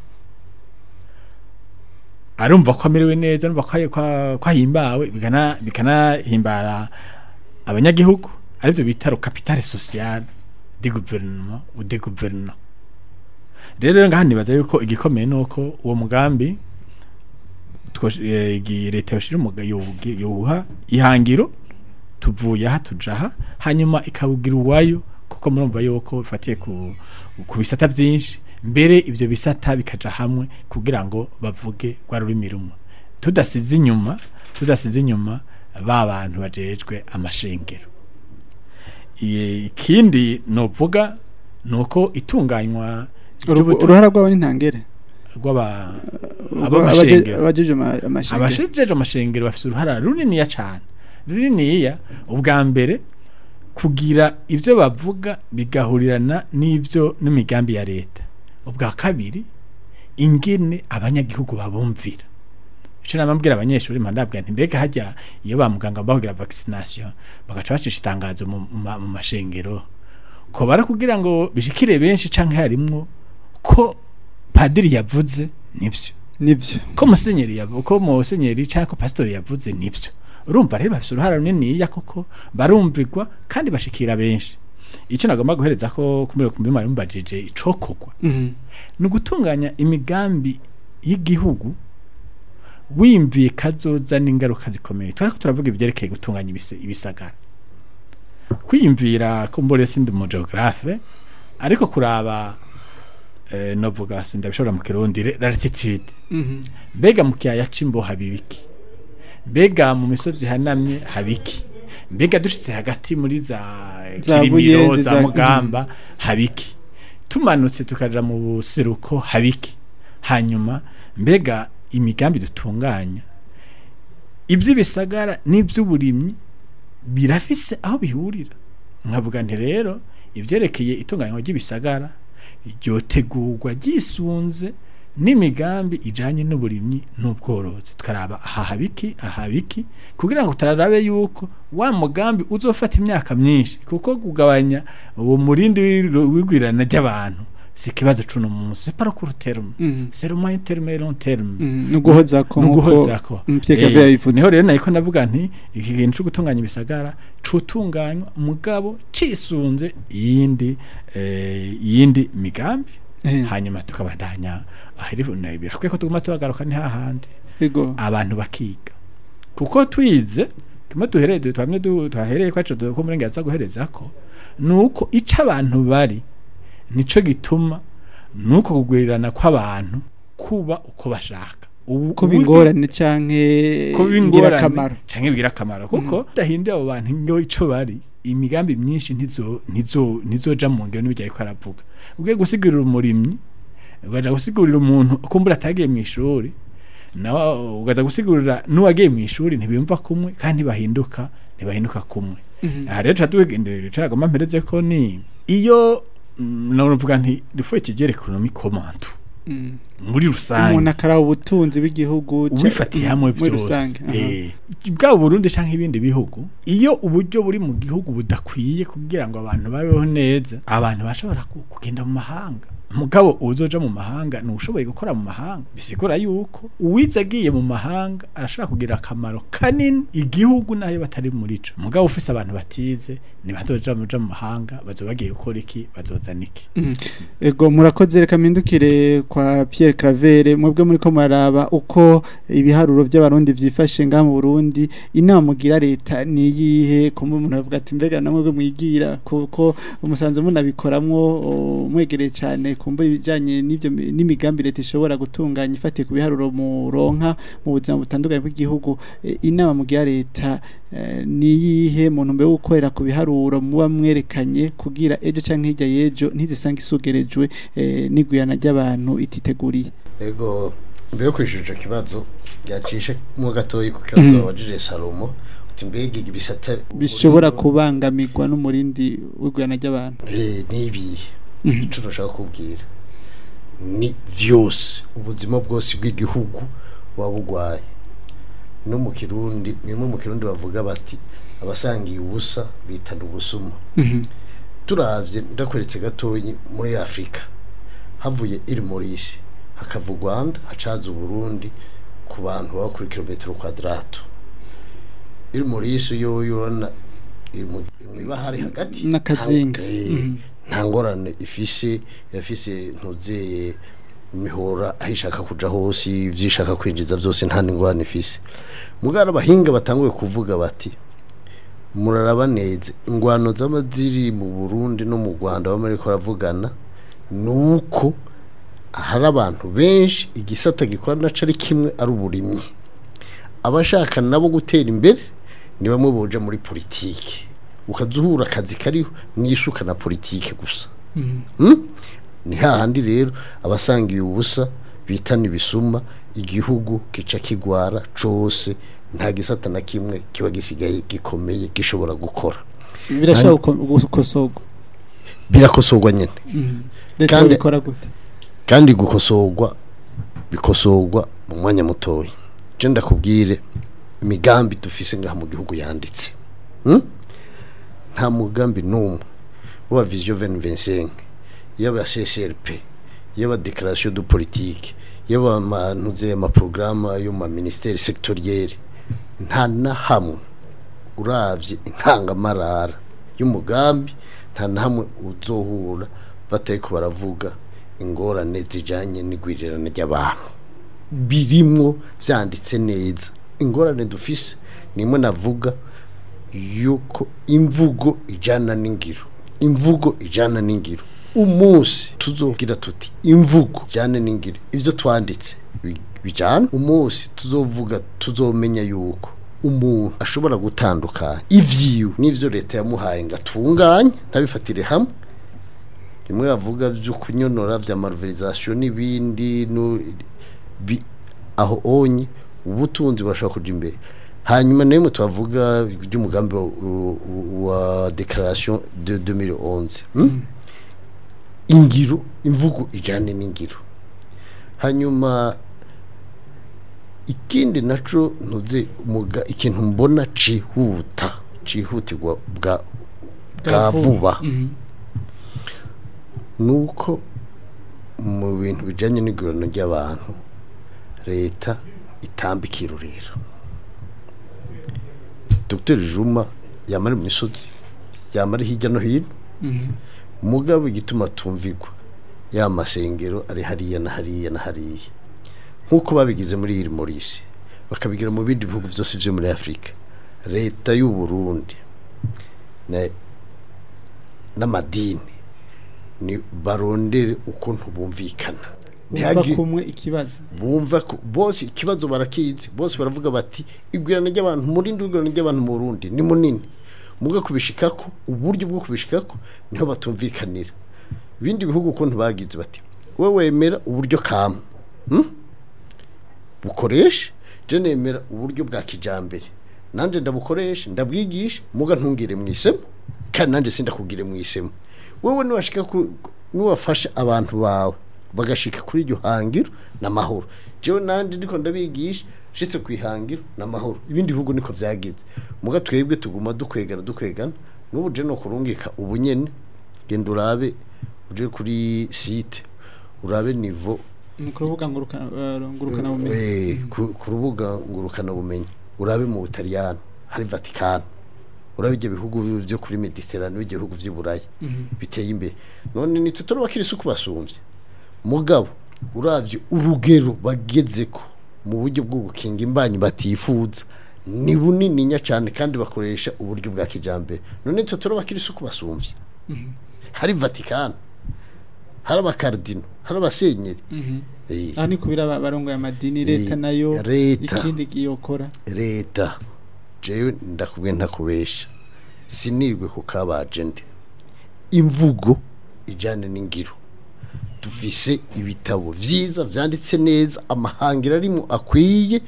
Speaker 6: arumva ko amerewe neza arumva ko ko- ko ahimbawe bikana bikanahimbara abanyagihugu arivyo bita le capital social du gouvernement ou des gouvernements rero ngaha nibaza yuko igikomeye nuko uwo mugambi twosh- eh, igi- leta yoshira umuga yobugi- yowuha ihangiro tuvuye aha tuja aha hanyuma ikawugira uwayo kuko murumva yuko bifatiye ku, ku bisata byinshi mbere ibyo bisata bikaja hamwe kugira ngo bavuge rwa rurimi rumwe tudasize inyuma tudasize inyuma ba bantu bajejwe amashengero Iye- ikindi novuga nuko itunganywa ry'ubutu-
Speaker 3: uruhara rwabo n'intangere
Speaker 6: rw'aba ab'amashengero
Speaker 3: abajeje ama- amashengero
Speaker 6: abashejeje amashengero bafite uruhara runiniya cyane runiniya ubwa mbere kugira ibyo bavuga bigahurirana n'ibyo n'imigambi ya leta ubwa kabiri ingene abanyagihugu babumvira icyo namabwira abanyeshuri mpandabwira nti mbega hajya iyo ba muganga bahugira vaccination bagaca bacisha itangazo mu, mu ma- mu mashengero ko bara kugira ngo bishikire benshi canke harimwo ko padiri yavuze nivyo
Speaker 3: nibyo
Speaker 6: ko musenyeri yavuze ko musenyeri cyangwa ko pasitori yavuze nibyo urumva rero bafite uruhara runiniya koko barumvirwa kandi bashikira benshi icyo nagomba guhereza ko kumira ku mbimari mubajije icokogwa
Speaker 3: Mhm.
Speaker 6: ni ugutunganya imigambi y'igihugu wimviye kazoza n'ingaruka zikomeye turariko turavuga ibyerekeye gutunganya ibise- ibisagara kwiyumvira ko mbore sindi umugeographe ariko kuraba eh, novuga sindabishobora mu kirundi re- latitude mbega mu kiyaya c'imbo habibiki mbega mu misozi hanamye habiki mbega dushitse hagati muri za
Speaker 3: Za
Speaker 6: kirimiro
Speaker 3: Buyenzi,
Speaker 6: za
Speaker 3: za-
Speaker 6: mugamba habiki tumanutse tukaja mu buseruko habiki hanyuma mbega imigambi dutunganya iby'ibisagara n'iby'uburimyi birafise aho bihurira nkavuga nti rero ibyerekeye itunganywa ry'ibisagara ryotegurwa ryisunze n'imigambi ijanye n'uburimyi n'ubworozi tukaraba aha habiki aha habiki kugira ngo turarabe yuko wa mugambi uzofata imyaka myinshi kuko kugabanya uwo murindi w'ir- w'igwirana ry'abantu si ikibazo c'uno munsi c'est pas court terme
Speaker 3: Mhm.
Speaker 6: c'est le moyen terme et long terme
Speaker 3: nuguhoza ko
Speaker 6: nuguhoza ko
Speaker 3: Mpieka
Speaker 6: Eh,
Speaker 3: vya bivuze
Speaker 6: niho rero nayiko navuga nti iki kintu cyo gutunganya ibisagara cutunganywa mugabo cisunze iyindi eh, iyindi migambi
Speaker 3: Eh,
Speaker 6: hanyuma tukabandanya ahiri birakwiye ko tuguma tuhagaruka ni hahandi
Speaker 3: ego
Speaker 6: abantu bakiga kuko twize kimwe duhereye twamye du- twahereye kwacu ko murengaza guhereza ko nuko ica abantu bari nico gituma nuko kugwirirana kw'abantu kuba uko bashaka ubu
Speaker 3: kuba
Speaker 6: uburyo-
Speaker 3: ingorane canke
Speaker 6: kuba
Speaker 3: ngira
Speaker 6: ingorane
Speaker 3: akamaro
Speaker 6: canke bigira akamaro kuko dahinduye abo bantu ngo ico bari imigambi myinshi ntizo ntizo ntizoja mu ngero n'ibijya ariko aravuga ugiye gusigurira umurimyi ugaja gusigurira umuntu kumbura atagiye mu ishuri nawe ugaza gusigurira n'uwagiye mu ishuri ntibiyumva kumwe kandi bahinduka ntibahinduka kumwe aha rero tuba tugendera turagomba mpereze ko ni iyo mm, navuga nti rifuye kigere ekonomi komantu
Speaker 3: Mm.
Speaker 6: muri rusange
Speaker 3: umuntu akaraba ubutunzi bw'igihugu ca-
Speaker 6: ubifatiye hamwe
Speaker 3: muri
Speaker 6: byose
Speaker 3: rusange aha.
Speaker 6: eh bwa Burundi canke ibindi bihugu iyo uburyo buri mu gihugu budakwiye kugira ngo abantu babeho neza abantu bashobora ku- kugenda mu mahanga mugabo uzoja mu mahanga ntushoboye gukora mu mahanga bisigura yuko uwize agiye mu mahanga arashobora kugira akamaro kanini igihugu nayo batari muri co mugabo ufise abantu batize ntibazoja muja mu mahanga bazoba bagiye gukora iki bazozana iki
Speaker 3: ego murakoze reka mpindukire kwa Pierre Claver mwebwe muri ko maraba uko ibiharuro by'abarundi vyifashe nga mu Burundi inama mugira leta ni yihe kumbe umuntu avuga ati mbega namwe mwigira kuko umusanze munabikoramwo o, mwegereye cyane kumbe ibijanye n'ivyo mi- n'imigambi leta ishobora gutunganya ifatiye ku biharuro mu ronka mu buzima butandukanye bw'igihugu E, inama mugira leta eh, ni yihe muntu mbe gukorera ku biharuro muba mwerekanye kugira ejo canke hirya yejo ntizisanga isugerejwe eh, n'iguyana ry'abantu ititeguriye
Speaker 5: ego mbere yo kwishyura icyo kibazo yacishe mo gatoya ku kibazo
Speaker 3: Mhm.
Speaker 5: wabajije salomo uti mbega ibisate
Speaker 3: bishobora kubangamirwa n'umurindi w'iguyana ry'abantu
Speaker 5: Eh, nibihe
Speaker 3: Mhm.
Speaker 5: icyo nashaka kubwira ni vyose ubuzima bwose bw'igihugu waba bugwaye no mu kirundi nimwe mu kirundi bavuga bati abasangiye ubusa bitana ubusuma
Speaker 3: Mhm.
Speaker 5: turavye ndakweretse gatoyi muri Afrika havuye iri Maurice hakava u Rwanda hacaza Burundi ku bantu baba kuri kilometero kwadrato iri Maurice yo yorona iri mu iri mw'ibahari hagati
Speaker 3: N'akazinga.
Speaker 5: nta- eh,
Speaker 3: Mhm.
Speaker 5: nta ngorane ifise irafise ntuzeye imihora aho ishaka kuja hose ivyo ishaka kwinjiza vyose nta ngorane ifise mugara abahinga batanguye kuvuga bati muraraba neza ingwano z'aba ziri mu Burundi no mu Rwanda bamwe ariko baravugana nuko hari abantu benshi igisata gikora naco ari kimwe ari uburimyi abashaka nabo gutera imbere ni bamwe boja muri politike ukazuhura akazi kariho n'isuka na politike gusa Hmm? ni hahandi rero abasangiye ubusa bitana ibisuma igihugu gica kigwara cose nta gisata na kimwe kiba gisigaye gikomeye gishobora gukora
Speaker 3: birashobora guko- gukosorwa
Speaker 5: birakosorwa nyene
Speaker 3: Mhm. leta
Speaker 5: Kandi-
Speaker 3: bikora gute
Speaker 5: kandi gukosorwa bikosorwa mu mwanya mutoya je ndakubwire imigambi dufise ngaha mu gihugu yanditse hmm? nta mugambi n'umwe wa vision 2025 yaba CCRP yaba déclaration de politique yaba manuze ama programme yo ma ministère sectoriel nta na hamwe uravye intangamarara y'umugambi nta na hamwe uzohura batariko baravuga ingorane zijanye n'igwirirana ry'abantu birimwo vyanditse neza ingorane dufise nimwe navuga yuko imvugo ijana n'ingiro imvugo ijana n'ingiro umunsi tuzogira tuti imvugo ijana n'ingiro ivyo twanditse bi- bijana umunsi tuzovuga tuzomenya yuko umuntu ashobora gutandukanya ivyiwe n'ivyo leta yamuhaye ngo atunganye ntabifatire hamwe rimwe bavuga vyo kunyonora vya malversation n'ibindi no- bi- aho onye ubutunzi burashobora kuja imbere hanyuma nayo tubavuga by'umugambi wa, wa- wa declaration de 2011 hmm? ingiro imvugo ijane n'ingiro hanyuma ikindi naco ntuze umuga ikintu mbona cihuta cihutirwa bwa bwa vuba nuko mu bintu bijanye n'igurano ry'abantu leta itambika irorero Dr Juma yamari mu misozi yamari hirya no hino mugabo igituma tumvigwa ya masengero ari hariya na hariya na hariya nk'uko babigize muri iri Maurice bakabigira mu bindi bihugu byose byo muri Afrika leta y'u Burundi na n'amadini ni barondere ukuntu bumvikana
Speaker 3: bumva
Speaker 5: Ntihagi-
Speaker 3: kumwe ikibazo
Speaker 5: bumva ko bose ikibazo barakizi bose baravuga bati igwirana ry'abantu murindi igwirana ry'abantu mu Burundi ni munini muga kubishikako uburyo bwo kubishikako niho batumvikanira ibindi bihugu ukuntu bagize bati we wemera uburyo kama hmm? bukoresha je nemera uburyo bwa kijambere nanje ndabukoresha ndabwigisha muga ntungire mwisemo kandi nanje sindakugire mwisemo wewe niwashika ku- niwafasha abantu bawe bagashika kuri iryo hangiro n'amahoro jewe nanje ndiko ndabigisha shitse kwihangiro n'amahoro ibindi bihugu niko vyagize muga twebwe tuguma dukwegana dukwegana n'ubu je no kurungika ubunyene genda urabe uje kuri site urabe nivo
Speaker 3: ni ku rubuga ngurukana eh, ngurukana bumenyi
Speaker 5: Eh, ku ku rubuga ngurukana bumenyi urabe mu Butaliyano hari Vatican urabe ibyo bihugu byo kuri Mediterane ibyo bihugu by'i Burayi biteye imbere none ni tutoro bakirisi uko basumvye mugabo uravye urugero bagezeko mu buryo bwo gukinga imbanyi batifuza ni bunini nya cyane kandi bakoresha uburyo bwa kijambere none tutoro bakirisi uko basumvye hari Vatican hari abakardino hari abasenyeri Eh.
Speaker 3: aha ni kubira aba- barongoye amadini leta
Speaker 5: Eh,
Speaker 3: nayo
Speaker 5: leta.
Speaker 3: ikindi yokora
Speaker 5: leta jewe ndakubwiye ntakubesha sinirwe ku kabaje ndi imvugo ijyane n'ingiro dufise ibitabo byiza byanditse neza amahangiro arimo akwiye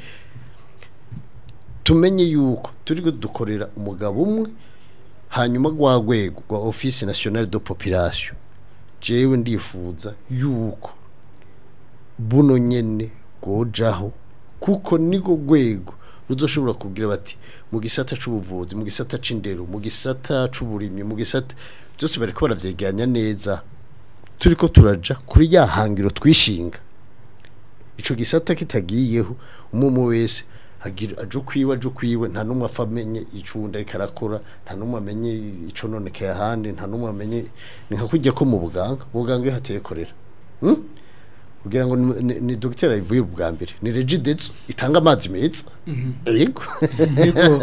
Speaker 5: tumenye yuko turi dukorera umugabo umwe hanyuma rwa rwego rwa office nationale de population jewe ndifuza yuko buno nyene gojaho kuko niko rwego ruzoshobora kugira bati mu gisata c'ubuvuzi mu gisata c'indero mu gisata c'uburimyi mu gisata byose bariko baravyegeranya neza turiko turaja kuri ya hangiro twishinga ico gisata kitagiyeho umwe wese agira aje kwiwe aje kwiwe nta numwe afamenye icunda ariko arakora nta numwe amenye ico nonekeye ahandi nta numwe amenye ni nka kujya ko mu buganga ubuganga iyo hateye korera hmm? kugira ngo ni, ni, ni dogiteri ayivuye ubwa mbere ni regidezo itanga amazi meza yego
Speaker 3: Ariko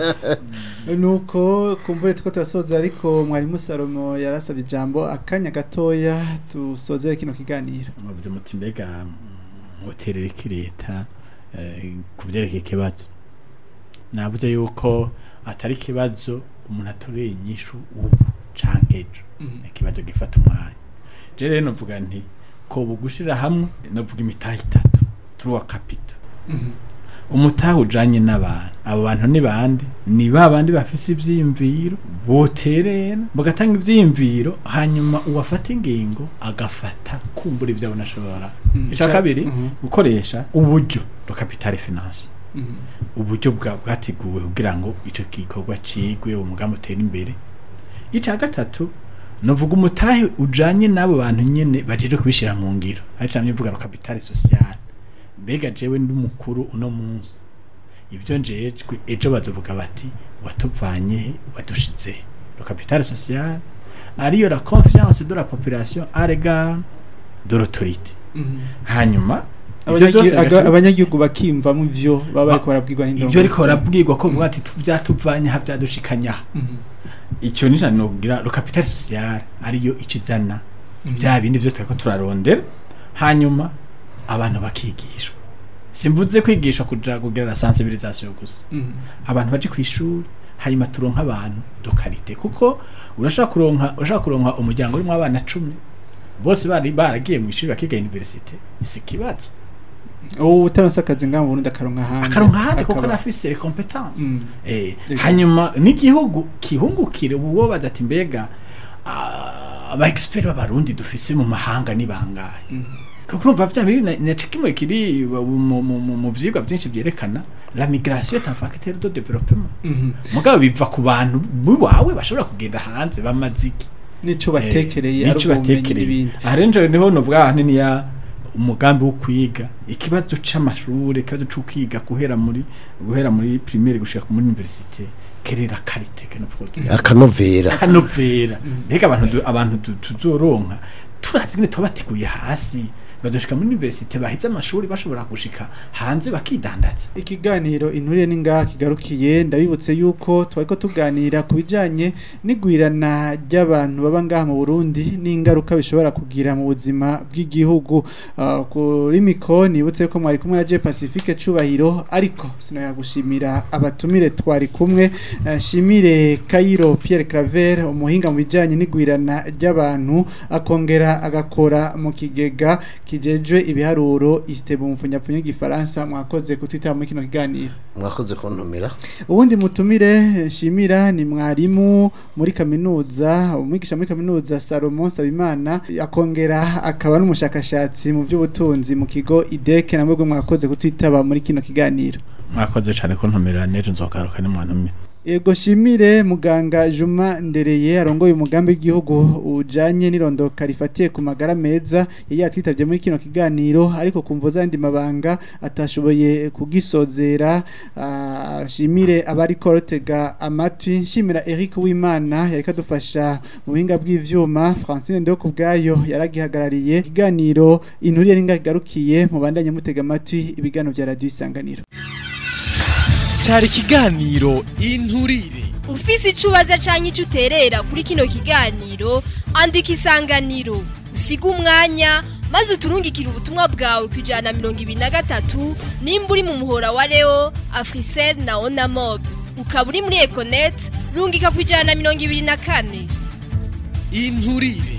Speaker 3: nuko kumbure tuko turasoza ariko mwarimu Salomo yarasabye ijambo akanya gatoya tusozere kino kiganiro
Speaker 6: muvuze muti mbega muterere iki leta eh, ku byerekeye ikibazo navuze yuko atari ikibazo umuntu atoreye inyishu ubu canke ejo ni ikibazo gifata umwanya je rero novuga nti ko bugushira hamwe novuga imitahe itatu turuwa kapito umutahe ujanye n'abantu abo bantu ni bande ni ba bandi bafise ivyiyumviro boterera bagatanga ivyiyumviro hanyuma uwafata ingingo agafata kumbura ivyo abona ashobora
Speaker 3: Mhm.
Speaker 6: ica kabiri
Speaker 3: Mhm.
Speaker 6: gukoresha uburyo bwa capital finance uburyo bwa bwateguwe kugira ngo ico gikorwa cigwe umugambi utere imbere ica gatatu novuga umutahe ujanye n'abo bantu nyene bajeje kubishira mu ngiro ari camye mvuga ro capital social mbega jewe ndi mukuru uno munsi ibyo njejwe ejo bazovuga bati watuvanye he wadushize he le capital social ariyo la confiance de la population à l'égard de l'autorité hanyuma Ivyo vyose
Speaker 3: Abanyagi- aga-
Speaker 6: bigashoboka.
Speaker 3: abanyagihugu bakimvamo ivyo baba bariko barabwirwa n'indongo
Speaker 6: ibyo ariko barabwirwa ko vuga ati tu- vyatuvanye aha vyadushikanya icyo ni cyane nogira lo capital social ariyo ikizana bya bindi byose ko turarondera hanyuma abantu bakigishwa simvuze kwigisha kuja kugira la sensibilisation gusa abantu baje ku ishuri hanyuma turonka abantu dokarite kuko urashaka kuronka urashaka kuronka umuryango urimo abana 10 bose bari baragiye mu ishuri bakiga university si kibazo
Speaker 3: ubu utaronse akazi ngaho mu Burundi akaronka ahandi
Speaker 6: akaronka handi kuko
Speaker 3: Akaba-
Speaker 6: arafise les compétences
Speaker 3: Mm.
Speaker 6: eh
Speaker 3: Ego.
Speaker 6: hanyuma n'igihugu kihungukire ubu wo baza ati mbega ah, aba expert b'abarundi dufise mu mahanga ni bangahe kuko urumva vya biri na- na kimwe kiri mu mu- mu- mu vyigwa byinshi byerekana la migration est un facteur de développement
Speaker 3: Mhm.
Speaker 6: mugabo biva ku bantu biwawe bashobora kugenda hanze bamaziki
Speaker 3: nico batekereye ari
Speaker 6: nico
Speaker 3: ubwo bumenyi
Speaker 6: batekereye
Speaker 3: n'ibindi
Speaker 6: aha rero njyewe niho novuga ahanini ya umugambi wo kwiga ikibazo c'amashuri ikibazo co kwiga guhera muri guhera muri primaire gushika muri université kerera karite kano produit
Speaker 5: akanovera
Speaker 6: kanovera mbega abantu du- abantu du- tuzoronka turavye ngene tubateguye hasi badoshika muri université baheze amashuri bashobora gushika hanze bakidandaza
Speaker 3: ikiganiro inturire n'ingaha kigarukiye ndabibutse yuko twariko tuganira ku bijanye n'igwirana ry'abantu baba ngaha mu Burundi n'ingaruka bishobora kugira mu buzima bw'igihugu Ah, kuri mikro nibutse ko mwari kumwe na Je Pacifique Cubahiro ariko sinoya gushimira abatumire twari kumwe Eh, shimire Kairo Pierre Claver umuhinga mu bijanye n'igwirana ry'abantu akongera agakora mu kigega kijejwe ibiharuro istebu mfunyapfunya gifaransa mwakoze kutwitaba muri kino kiganiro
Speaker 5: mwakoze kuntumira
Speaker 3: ubundi mutumire shimira ni mwarimu muri kaminuza umwigisha muri kaminuza Salomon Sabimana akongera akaba n'umushakashatsi mu by'ubutunzi mu kigo IDEC namwe mwakoze kutwitaba muri kino kiganiro
Speaker 6: mwakoze cane ko ntumira nejo nzogaruka ni mwantumira
Speaker 3: Ego shimire muganga Juma Ndereye arongoye umugambi w'igihugu ujanye n'irondoka rifatiye ku magara meza yari yatwitabye muri kino kiganiro ariko kumvo zandi mabanga atashoboye kugisozera ah, shimire abari korotega amatwi shimira Eric Wimana yari kadufasha mu buhinga bw'ivyuma Francine Ndeo kubgayo yaragihagarariye ikiganiro inturire n'ingarukiye mu bandanye mutega amatwi ibiganiro bya radio isanganiro
Speaker 1: cyari ikiganiro inturire
Speaker 2: ufise ico ubaza canke ico uterera kuri kino kiganiro andika isanganiro usiga umwanya maze uturungikire ubutumwa bwawe ku ijana na mirongo ibiri na gatatu nimba uri mu muhora wa leo afrisel na onamob ukaba uri muri econet rungika ku ijana na mirongo ibiri na kane
Speaker 1: inturire